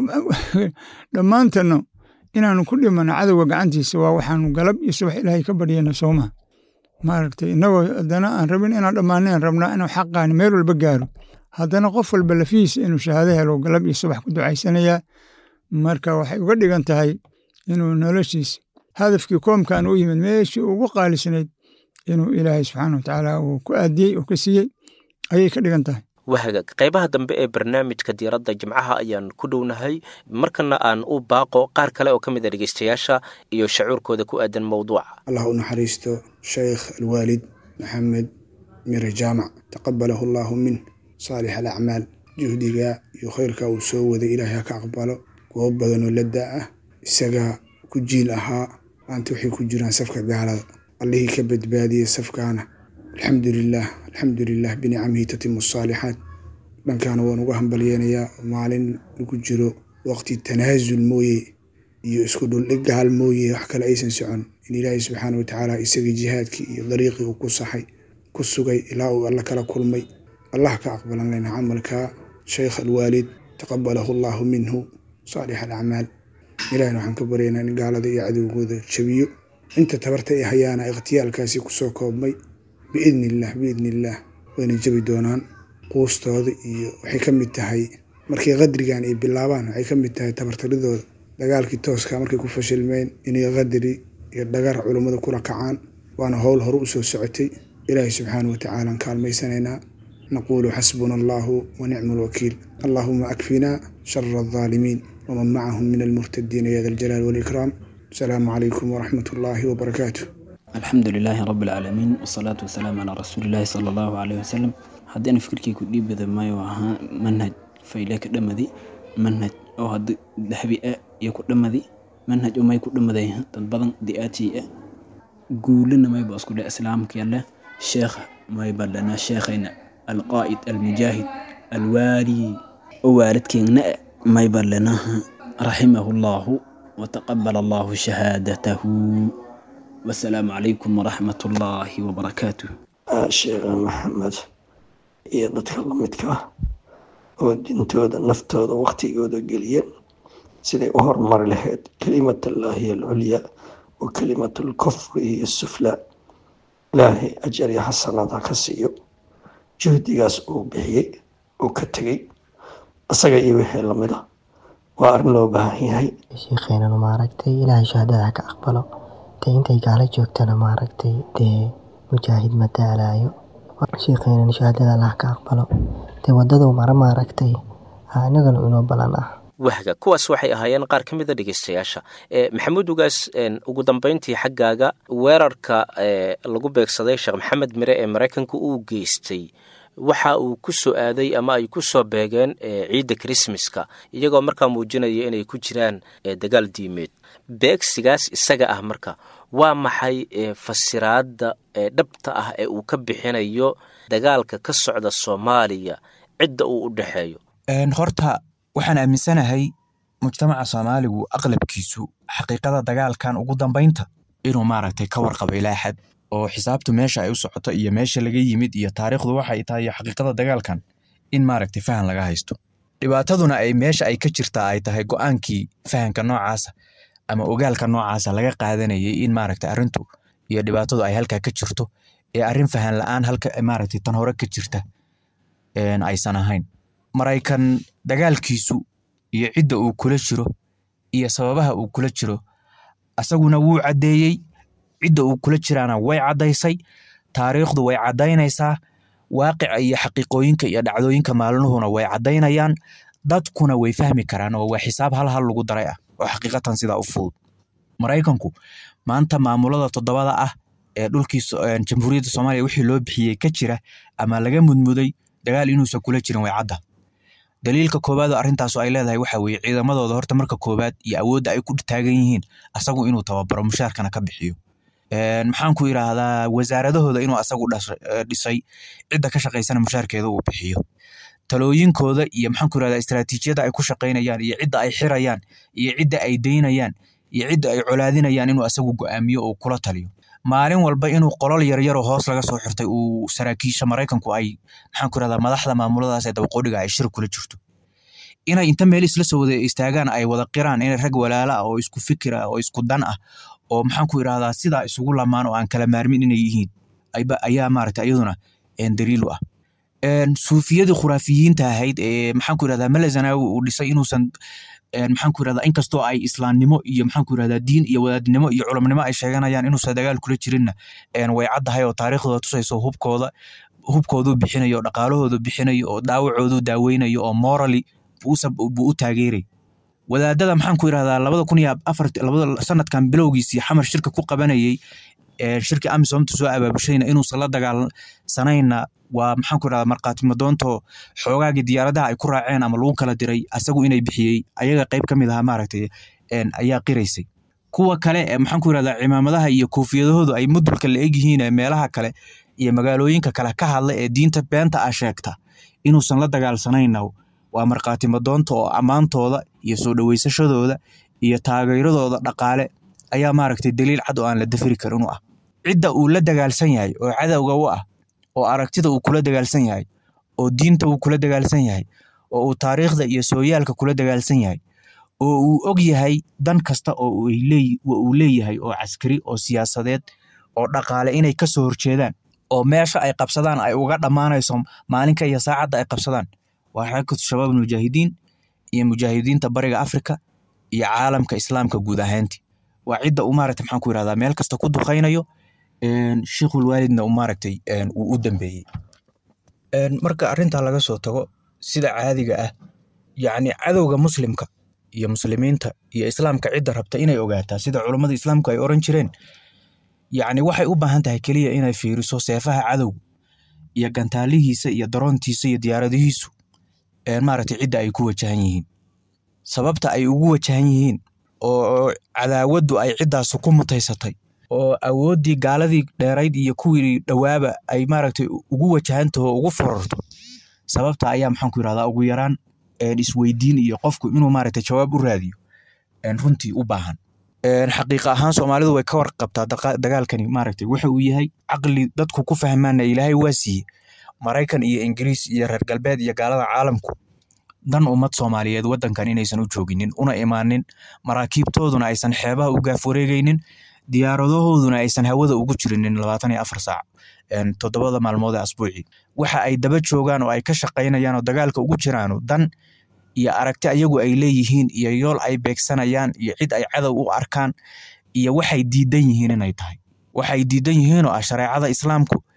dhammaantanno inaanu ku dhimano cadowga gacantiisa waa waxaanu galab iyo subax ilaahay ka baryayna soomaa maaragtay innagoo haddana aan rabin inaan dhammaanayn rabnaa inuu xaqaani meel walba gaaro haddana qof walba lafihiisa inuu shahaado helo galab iyo subax ku ducaysanayaa marka waxay uga dhigan tahay inuu noloshiisa hadafkii koomkan u yimid meeshii ugu qaalisnayd inuu ilaahay subxaana watacaala uu ku aadiyey oo ka siiyey ayay ka dhigan tahay wahagag qaybaha dambe ee barnaamijka diiradda jimcaha ayaan ku dhownahay markana aan u baaqo qaar kale oo ka mid a dhegeystayaasha iyo shacuurkooda ku aadan mowduuca allah u naxariisto sheekh alwaalid maxamed mire jaamac taqabalahu allaahu min saalix alacmaal juhdiga iyo khayrka uu soo waday ilaahay ha ka aqbalo goob badanoo ladda ah isagaa ku jiil ahaa maanta waxay ku jiraan safka gaalada allihii ka badbaadiyey safkaana alxamdulilaah alxamdulilah binicamihi tatimu asaalixaat dhankaana waan uga hambalyeynayaa maalin lagu jiro waqti tanaasul mooye iyo isku dhuldhig gaal mooye wax kale aysan socon in ilaahay subxaana watacaala isagii jihaadkii iyo dariiqii uu ku saxay ku sugay ilaa uu alla kala kulmay allah ka aqbalan lena camalka sheykh alwaalid taqabalahu allaahu minhu saalix alacmaal ilahina waxaan ka baryaynaa in gaalada iyo cadowgooda jabiyo inta tabarta ay hayaana ikhtiyaalkaasi kusoo koobmay biidni illaah biidni illaah wayna jabi doonaan quustooda iyo waxay ka mid tahay markay qadrigan ay bilaabaan waxay ka mid tahay tabartaridooda dagaalkii tooska markay ku fashilmeen inay qadri iyo dhagar culummada kula kacaan waana howl hore u soo socotay ilaahay subxaana watacaala aan kaalmaysanaynaa naquulu xasbuna allaahu wa nicma alwakiil allaahuma akfinaa shara aldaalimiin waman macahum min almurtadiina ya da aljalaal waalikraam asalaamu calaykum waraxmat ullaahi wabarakaatu alxamdu lilaahi rabi alcaalamiin wasalaatu wasalaamu calaa rasuulilaahi sala allahu caleyh wasalam haddana fikirkii ku dhiibada maayo ahaa manhaj fayle ka dhamadi manhaj oo hadda dahabi ah iyo ku dhamadi manhaj oo may ku dhamaday dad badan di'aatii ah guulina mayba isku dhe islaamka yalle sheekh mayba dhana sheekhayna alqaa'id almujaahid alwaali oo waalidkeena mayba dhanaha raximahu llaahu wataqabala allaahu shahaadatahu wasalaamu calaykum waraxmat ullaahi wabarakaatuh sheekha maxamed iyo dadka lamidka ah oo dintooda naftooda waktigooda geliyeen siday u horumari lahayd kelimatallaahi alculyaa wa kelimatalkufri iyo suflaa ilaahay ajar iyo xasanada ka siiyo juhdigaas uu bixiyey uu ka tegey isaga iyo wixii lamid a waa arrin loo baahan yahay sheekheynana maaragtay ilaahay shahaadada ka aqbalo dee intay gaalo joogtana maaragtay dee mujaahid ma daalayo sheekheynana shahaadada allah ka aqbalo dee wadada mara maaragtay anagana inoo balan ah wahga kuwaas waxay ahaayeen qaar ka mida dhegeystayaasha maxamuud ugaas ugu dambeyntii xaggaaga weerarka lagu beegsaday sheekh maxamed mire ee maraykanka uu geystay waxa uu ku soo aaday ama ay ku soo beegeen ciidda krismaska iyagoo markaa muujinaya inay ku jiraan dagaal diimeed beegsigaas isaga ah marka waa maxay fasiraadda dhabta ah ee uu ka bixinayo dagaalka ka socda soomaaliya cidda uu u dhexeeyo horta waxaan aaminsanahay mujtamaca soomaaligu aqlabkiisu xaqiiqada dagaalkan ugu dambaynta inuu maaragtay ka warqabo ilaa xad oo xisaabtu meesha ay u socoto iyo meesha laga yimid iyo taariikhdu waxay tahay iyo xaqiiqada dagaalkan in maaragtay fahan laga haysto dhibaataduna ay meesha ay ka jirtaa ay tahay go-aankii fahanka noocaasa ama ogaalka noocaasa laga qaadanayay in maaragtay arrintu iyo dhibaatadu ay halkaa ka jirto ee arrin fahan la-aan halka maaragtay tan hore ka jirta aysan ahayn maraykan dagaalkiisu iyo cidda uu kula jiro iyo sababaha uu kula jiro asaguna wuu caddeeyey cidda uu kula jiraana way caddaysay taariikhdu way caddaynaysaa waaqica iyo xaqiiqooyinka iyo dhacdooyinka maalnuhuna way caddaynayaan dadkuna way fahmi karaan oo waa xisaab hal hal lagu daray ah oo xaqiiqatan sidaa u fudud maraykanku maanta maamulada toddobada ah ee dhulkii jamhuuriyadda soomaaliya wixii loo bixiyey ka jira ama laga mudmuday dagaal inuusan kula jirin way cadda daliilka koowaad oo arrintaasu ay leedahay waxa weeye ciidamadooda horta marka koowaad iyo awoodda ay ku taagan yihiin asagu inuu tababaro mushaarkana ka bixiyo maxaan ku yidhaahdaa wasaaradahooda inuu asagu dhisay cidda ka shaqaysana mushaarkeeda uu bixiyo talooyinkooda iyo maxaan ku yidhahdaa istaraatiijiyada ay ku shaqaynayaan iyo cidda ay xirayaan iyo cidda ay daynayaan iyo cidda ay colaadinayaan inuu asagu go'aamiyo oo kula taliyo maalin walba inuu qolol yaryaroo hoos laga soo xirtay uu saraakiisha maraykanku ay maxaan ku yidhahdaa madaxda maamuladaas ee dabaqoodhiga ay shir kula jirto inay inta meel isla soo wada istaagaan ay wada qiraan inay rag walaala ah oo isku fikir ah oo isku dan ah oo maxaan ku yidhahdaa sidaa isugu lamaan oo aan kala maarmin inay yihiin ayaa maaragtay iyaduna daliil u ah suufiyadii khuraafiyiinta ahayd ee maxaan ku yidhahdaa malazanawi uu dhisay inuusan maxaan ku yidhahdaa inkastoo ay islaamnimo iyo maxaan ku yidhahdaa diin iyo wadaadnimo iyo culamnimo ay sheeganayaan inuusan dagaal kula jirinna way caddahay oo taariikhdooda tusayso hubkooda hubkooduu bixinayo oo dhaqaalahoodu bixinayo oo dhaawacoodu daaweynayo oo morally buu u taageeray wadaadada maxaan ku yidhahdaa labada kun iyo afar labada sanadkan bilowgiisii xamar shirka ku qabanayey shirkii amisomta soo abaabushayna inuusan la dagaalsanayna waa maxaan ku yidhahdaa markhaati madoonto xoogaagii diyaaradaha ay ku raaceen ama lagu kala diray asagu inay bixiyey ayaga qayb ka mid ahaa maaragtay ayaa qiraysay kuwa kale ee maxaan ku yidhahdaa cimaamadaha iyo koofiyadahoodu ay mudulka la egyihiin ee meelaha kale iyo magaalooyinka kale ka hadla ee diinta beenta ah sheegta inuusan la dagaalsanayna waa markhaati madoonta oo ammaantooda iyo soo dhoweysashadooda iyo taageeradooda dhaqaale ayaa maaragtay daliil cad oo aan la dafiri karin u ah cidda uu la dagaalsan yahay oo cadowga u ah oo aragtida uu kula dagaalsan yahay oo diinta uu kula dagaalsan yahay oo uu taariikhda iyo sooyaalka kula dagaalsan yahay oo uu og yahay dan kasta oo uu leeyahay oo caskari oo siyaasadeed oo dhaqaale inay ka soo horjeedaan oo meesha ay qabsadaan ay uga dhammaanayso maalinka iyo saacadda ay qabsadaan waa xarakatu shabaab mujaahidiin iyo mujaahidiinta bariga afrika iyo caalamka islaamka guud ahaanti waa cidda uu maaragtay maxaan ku yidhahdaa meel kasta ku duqaynayo sheikhul waalidna uu maaragtay uu u dambeeyey marka arrintaa laga soo tago sida caadiga ah yacni cadowga muslimka iyo muslimiinta iyo islaamka cidda rabta inay ogaataa sida culummada islaamku ay oran jireen yacni waxay u baahan tahay keliya inay fiiriso seefaha cadowga iyo gantaalihiisa iyo daroontiisa iyo diyaaradihiisu maaragtay cidda ay ku wajahan yihiin sababta ay ugu wajahan yihiin oo cadaawaddu ay ciddaasu ku mutaysatay oo awooddii gaaladii dheerayd iyo kuwii dhowaaba ay maaragtay ugu wajahantaho ugu fororto sababta ayaa maxaan ku yidhahdaa ugu yaraan isweydiin iyo qofku inuu maaragtay jawaab u raadiyo runtii u baahan xaqiiqa ahaan soomaalidu way ka warqabtaa dagaalkani maaragtay waxa uu yahay caqli dadku ku fahmaana ilaahay waa siiye maraykan iyo ingiriis iyo reer galbeed iyo gaalada caalamku dan ummad soomaaliyeed waddankan inaysan u jooginin una imaanin maraakiibtooduna aysan xeebaha u gaaf wareegaynin diyaaradahooduna aysan hawada ugu jirinin labaatan iyo afar saac toddobada maalmood ee asbuucii waxa ay daba joogaan oo ay ka shaqaynayaan oo dagaalka ugu jiraano dan iyo aragti ayagu ay leeyihiin iyo yool ay beegsanayaan iyo cid ay cadow u arkaan iyo waxay diidan yihiin inay tahay waxay diidan yihiin oo ah shareecada islaamku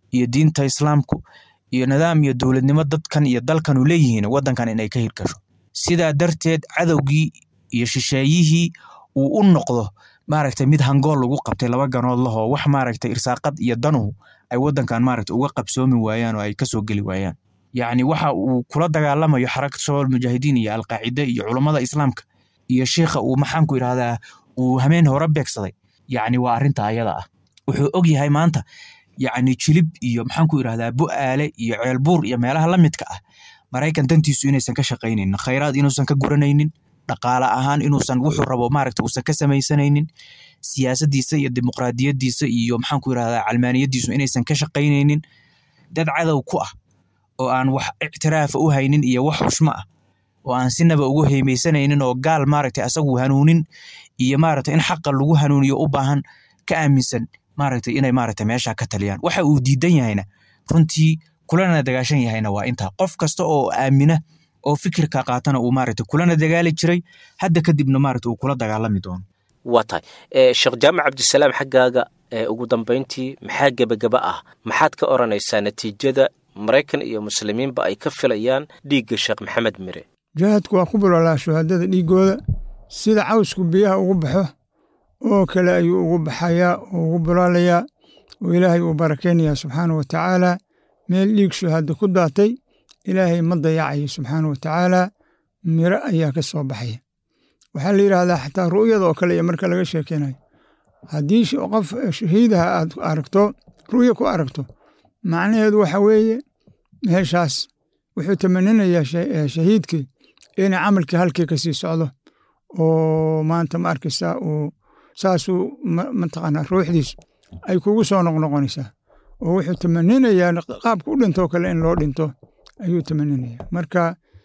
iyo diinta islaamku iyo nidaam iyo dowladnimo dadkan iyo dalkan u leeyihiin waddankan inay ka hirgasho sidaa darteed cadowgii iyo shisheeyihii uu u noqdo maaragtay mid hangool lagu qabtay laba ganood lahoo wax maaragtay irsaaqad iyo danuhu ay waddankan maaragtay uga qabsoomi waayaan oo ay kasoo geli waayaan yacni waxa uu kula dagaalamayo xarakada shabaab mujaahidiin iyo alqaacide iyo culummada islaamka iyo sheikha uu maxaanku yidhahdaa uu hameen hore beegsaday yacni waa arrinta ayada ah wuxuu og yahay maanta yacni jilib iyo maxaanku yidhahdaa bu'aale iyo ceelbuur iyo meelaha la midka ah maraykan dantiisu inaysan ka shaqaynaynin khayraad inuusan ka guranaynin dhaqaale ahaan inuusan wuxuu rabo maaragta uusan ka samaysanaynin siyaasaddiisa iyo dimuqraadiyaddiisa iyo maxaanku yidhahdaa calmaaniyaddiisu inaysan ka shaqaynaynin dad cadow ku ah oo aan wax ictiraafa u haynin iyo wax xushmo ah oo aan sinaba ugu heymeysanaynin oo gaal maaragtay asagu hanuunin iyo maaragtay in xaqa lagu hanuuniyo u baahan ka aaminsan maaragtay inay maaragtay meesha ka taliyaan waxa uu diidan yahayna runtii kulana dagaashan yahayna waa intaa qof kasta oo aamina oo fikirka qaatana uu maaragtay kulana dagaali jiray hadda kadibna maaragtay uu kula dagaalami doono waa tahay sheekh jaamac cabdisalaam xaggaaga ugu dambayntii maxaa gebagaba ah maxaad ka odhanaysaa natiijada maraykan iyo muslimiinba ay ka filayaan dhiigga sheekh maxamed mire jihaadku waa ku bulolaa shuhadada dhiiggooda sida cawsku biyaha ugu baxo oo kale ayuu ugu baxayaa oo ugu bulaalayaa oo ilaahay uu barakaynayaa subxaana wa tacaala meel dhiig shuhada ku daatay ilaahay ma dayacayo subxaana wa tacaala miro ayaa ka soo baxaya waxaa la yidhaahdaa xataa ru'yada oo kale iyo marka laga sheekeynayo haddii qof shahiidaha aad aragto ru'yo ku aragto macnaheedu waxa weeye meeshaas wuxuu tamaninayaa shahiidkii inay camalkii halkii ka sii socdo oo maanta ma arkaysaa uu saasuu mataqaanaa ruuxdiisu ay kugu soo noqnoqonaysaa oo wuxuu tamaninayaa qaabka u dhintoo kale in loo dhinto ayuu tamaninayaa marka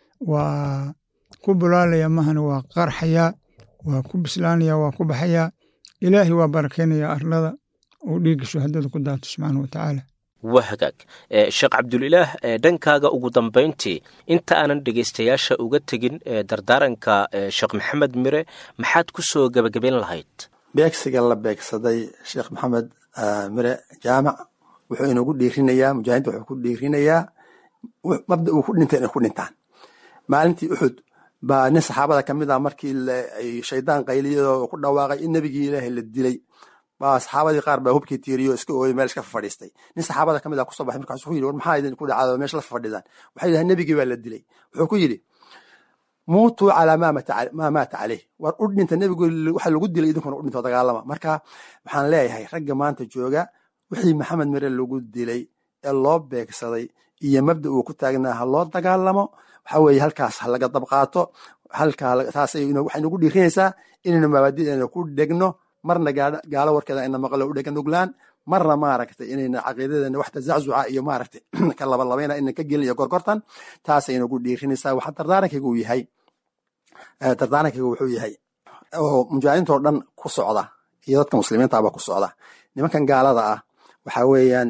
waa ku bulaalaya mahana waa qarxayaa waa ku bislaanaya waa ku baxayaa ilaahay waa barakaynayaa arlada uu dhiigga shuhadada ku daato subxaana wa tacaala waa hagaag sheekh cabdulilaah dhankaaga ugu dambayntii inta aanan dhegaystayaasha uga tegin dardaaranka sheekh maxamed mire maxaad ku soo gebagabayn lahayd beegsiga la beegsaday sheekh maxamed mire jaamac wuxuu inagu dhiirinayaa mujaahidiinta wuxuu ku dhiirinayaa mabda uu ku dhintay inay ku dhintaan maalintii uxud baa nin saxaabada ka mid ah markii shaydaan qayliyadoo ku dhawaaqay in nebigii ilaahay la dilay baa saxaabadii qaar baa hubkii tiiriyo iska ooyey meel iska fadhiistay nin saxaabada ka mid ah kusoo baxay markaasuu ku yidhi war maxaa idin ku dhacado meesha la fadhidaan waxay yidhahdeen nebigii baa la dilay wuxuu ku yidhi muutuu calaa maa maata caleyh war u dhinta nebigu waxa lagu dilay idinkuna u dhinto dagaalama marka waxaan leeyahay ragga maanta jooga wixii maxamed mire lagu dilay ee loo beegsaday iyo mabda uu ku taagnaa ha loo dagaalamo waxa weeye halkaas ha laga dabqaato halkaa taas waxay nagu dhiirinaysaa inaynu mabaadideena ku dhegno marna gaalo warkeeda ayna maqlo u dhega nuglaan marna maaragtay inayna caqiidadeena wax tazaczuca iyo maaragtay ka labalabayna inaan ka gelin iyo gorgortan taasay nagu dhiirinaysaa waxa dardaarankayga uu yahay dardaarankayga wuxuu yahay oo mujaahidiintoo dhan ku socda iyo dadka muslimiintaaba ku socda nimankan gaalada ah waxa weeyaan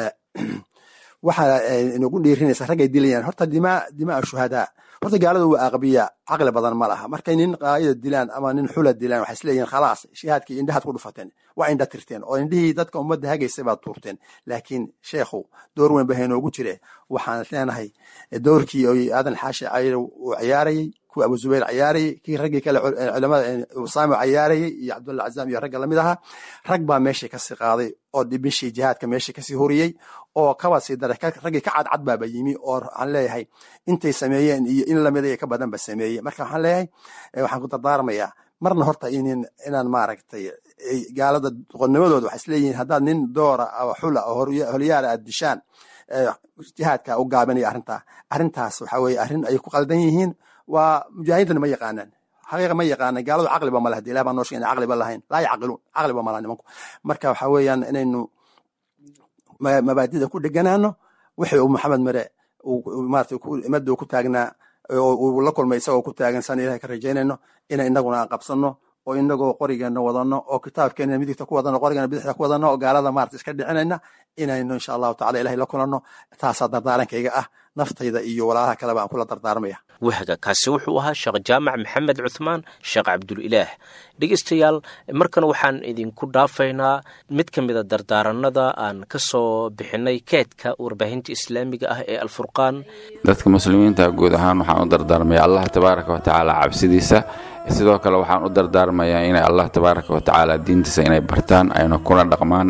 waxa inagu dhiirinaysa raggay dilayaan horta dimaa dimaa shuhadaa horta gaalada waa aqbiya caqli badan ma laha markay nin qaayida dilaan ama nin xula dilaan waxay isleeyihin khalaas shahaadkii indhahaad ku dhufateen waa indha tirteen oo indhihii dadka ummadda hagaysay baad tuurteen laakiin sheekhu door weyn ba haynoogu jire waxaan leenahay doorkii oo aadan xaashi cayr uu ciyaarayey kuwa abu zubayr ciyaarayey kii raggii kale culamada usaamo ciyaarayey iyo cabdulla cazaam iyo ragga lamid ahaa rag baa meeshii kasii qaaday oo dhibishii jihaadka meeshii kasii horiyey oo kaba sii daray raggii ka cadcad baaba yimi oo waxaan leeyahay intay sameeyeen iyo in lamid iyo ka badanba sameeyey marka waxaan leeyahay waxaan ku dardaarmayaa marna horta inin inaan maaragtay gaalada doqonnimadooda waxay isleeyihiin haddaad nin doora oo xula oo holyaala aad dishaan jihaadka u gaabinaya arrintaa arrintaas waxa weeye arrin ay ku qaldan yihiin waa mujaahidiintana ma yaqaanaan xaqiiqa ma yaqaana gaaladu caqliba ma laha ilah baa noo sheegay inay caqliba lahayn laa yacqiluun caqliba ma laha nimanku marka waxa weeyaan inaynu mabaadida ku dheganaano wixii uu maxamed mare maarata imadda uu ku taagnaa uu la kulmay isagoo ku taagan san ilahay ka rajaynayno inay inaguna aan qabsanno oo inagoo qorigeena wadano oo kitaabkeena midigta ku wadano qorigeena bidixda ku wadano oo gaalada maarata iska dhicinayna inaynu insha allahu tacala ilahay la kulanno taasaa dardaarankayga ah naftayda iyo walaalaha kaleba aan kula dardaarmaya wahga kaasi wuxuu ahaa sheekh jaamac maxamed cuthmaan sheekh cabdulilaah dhegeystayaal markan waxaan idinku dhaafaynaa mid ka mida dardaaranada aan ka soo bixinay keedka warbaahinta islaamiga ah ee alfurqaan dadka muslimiinta guud ahaan waxaan u dardaarmaya allah tabaaraka wa tacaala cabsidiisa sidoo kale waxaan u dardaarmayaa inay allah tabaaraka wa tacaala diintiisa inay bartaan ayna kuna dhaqmaan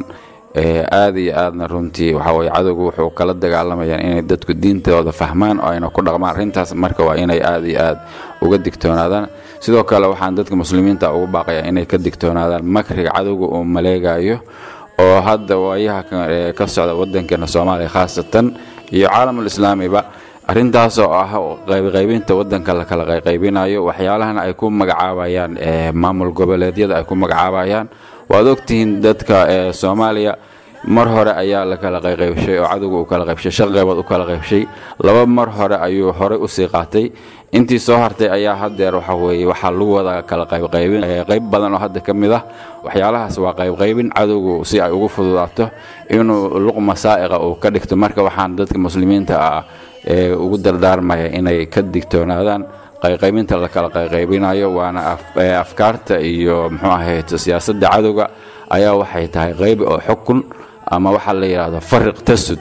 aada iyo aadna runtii waxaweye cadowgu wuxuu kala dagaalamayaan inay dadku diintooda fahmaan oo ayna ku dhaqmaan arrintaas marka waa inay aada iyo aad uga digtoonaadaan sidoo kale waxaan dadka muslimiinta ugu baaqayaa inay ka digtoonaadaan makriga cadowga uu maleegayo oo hadda waayaha ka socda wadankeena soomaaliya khaasatan iyo caalamul islaamiba arrintaasoo ah qaybqaybinta wadanka la kala qayqaybinayo waxyaalahana ay ku magacaabayaan maamul goboleedyada ay ku magacaabayaan waad ogtihiin dadka soomaaliya mar hore ayaa la kala qayqaybshay oo cadowga uu kala qaybshay shan qaybood u kala qaybshay laba mar hore ayuu horey usii qaatay intii soo hartay ayaa haddeer waxa weeye waxaa lagu wada kala qaybqaybin qayb badan oo hadda ka mid ah waxyaalahaas waa qaybqaybin cadowgu si ay ugu fududaato inuu luqma saa'iqa uu ka dhigto marka waxaan dadka muslimiinta ah ugu dardaarmaya inay ka digtoonaadaan qayqaybinta la kala qayqaybinayo waana afkaarta iyo muxuu ahayd siyaasadda cadowga ayaa waxay tahay qaybi oo xukun ama waxaa la yidhaahdo fariq tasud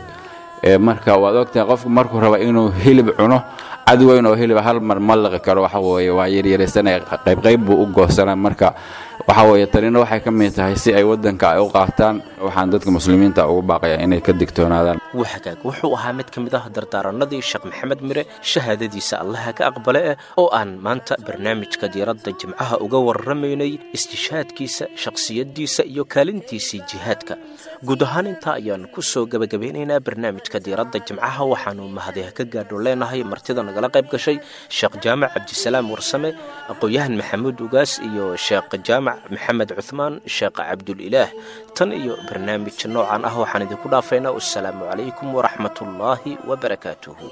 marka waad ogtahay qofku markuu raba inuu hilib cuno cad weyn oo hilib hal mar ma liqi karo waxa weeye waa yaryaraysanaya qaybqayb buu u goosanaa marka waxa weeye tanina waxay ka mid tahay si ay waddanka ay u qaataan waxaan dadka muslimiinta ugu baaqayaa inay ka digtoonaadaan wahagaag wuxuu ahaa mid ka mid ah dardaaranadii sheekh maxamed mire shahaadadiisa allaha ka aqbale eh oo aan maanta barnaamijka diiradda jimcaha uga warramaynay istishaadkiisa shakhsiyaddiisa iyo kaalintiisii jihaadka guud ahaan intaa ayaan ku soo gebagabeynaynaa barnaamijka diiradda jimcaha waxaanu mahadiha ka gaadho leenahay martida nagala qayb gashay sheekh jaamac cabdisalaam warsame aqoon-yahan maxamuud ugaas iyo sheekh jaamac maxamed cuthmaan sheekh cabdulilaah tan iyo barnaamij noocan ah waxaan idinku dhaafaynaa wasalaamu calaykum waraxmat ullaahi wabarakaatuhu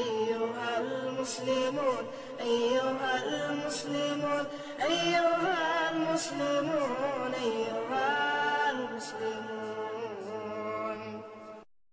المسلمون أيها المسلمون أيها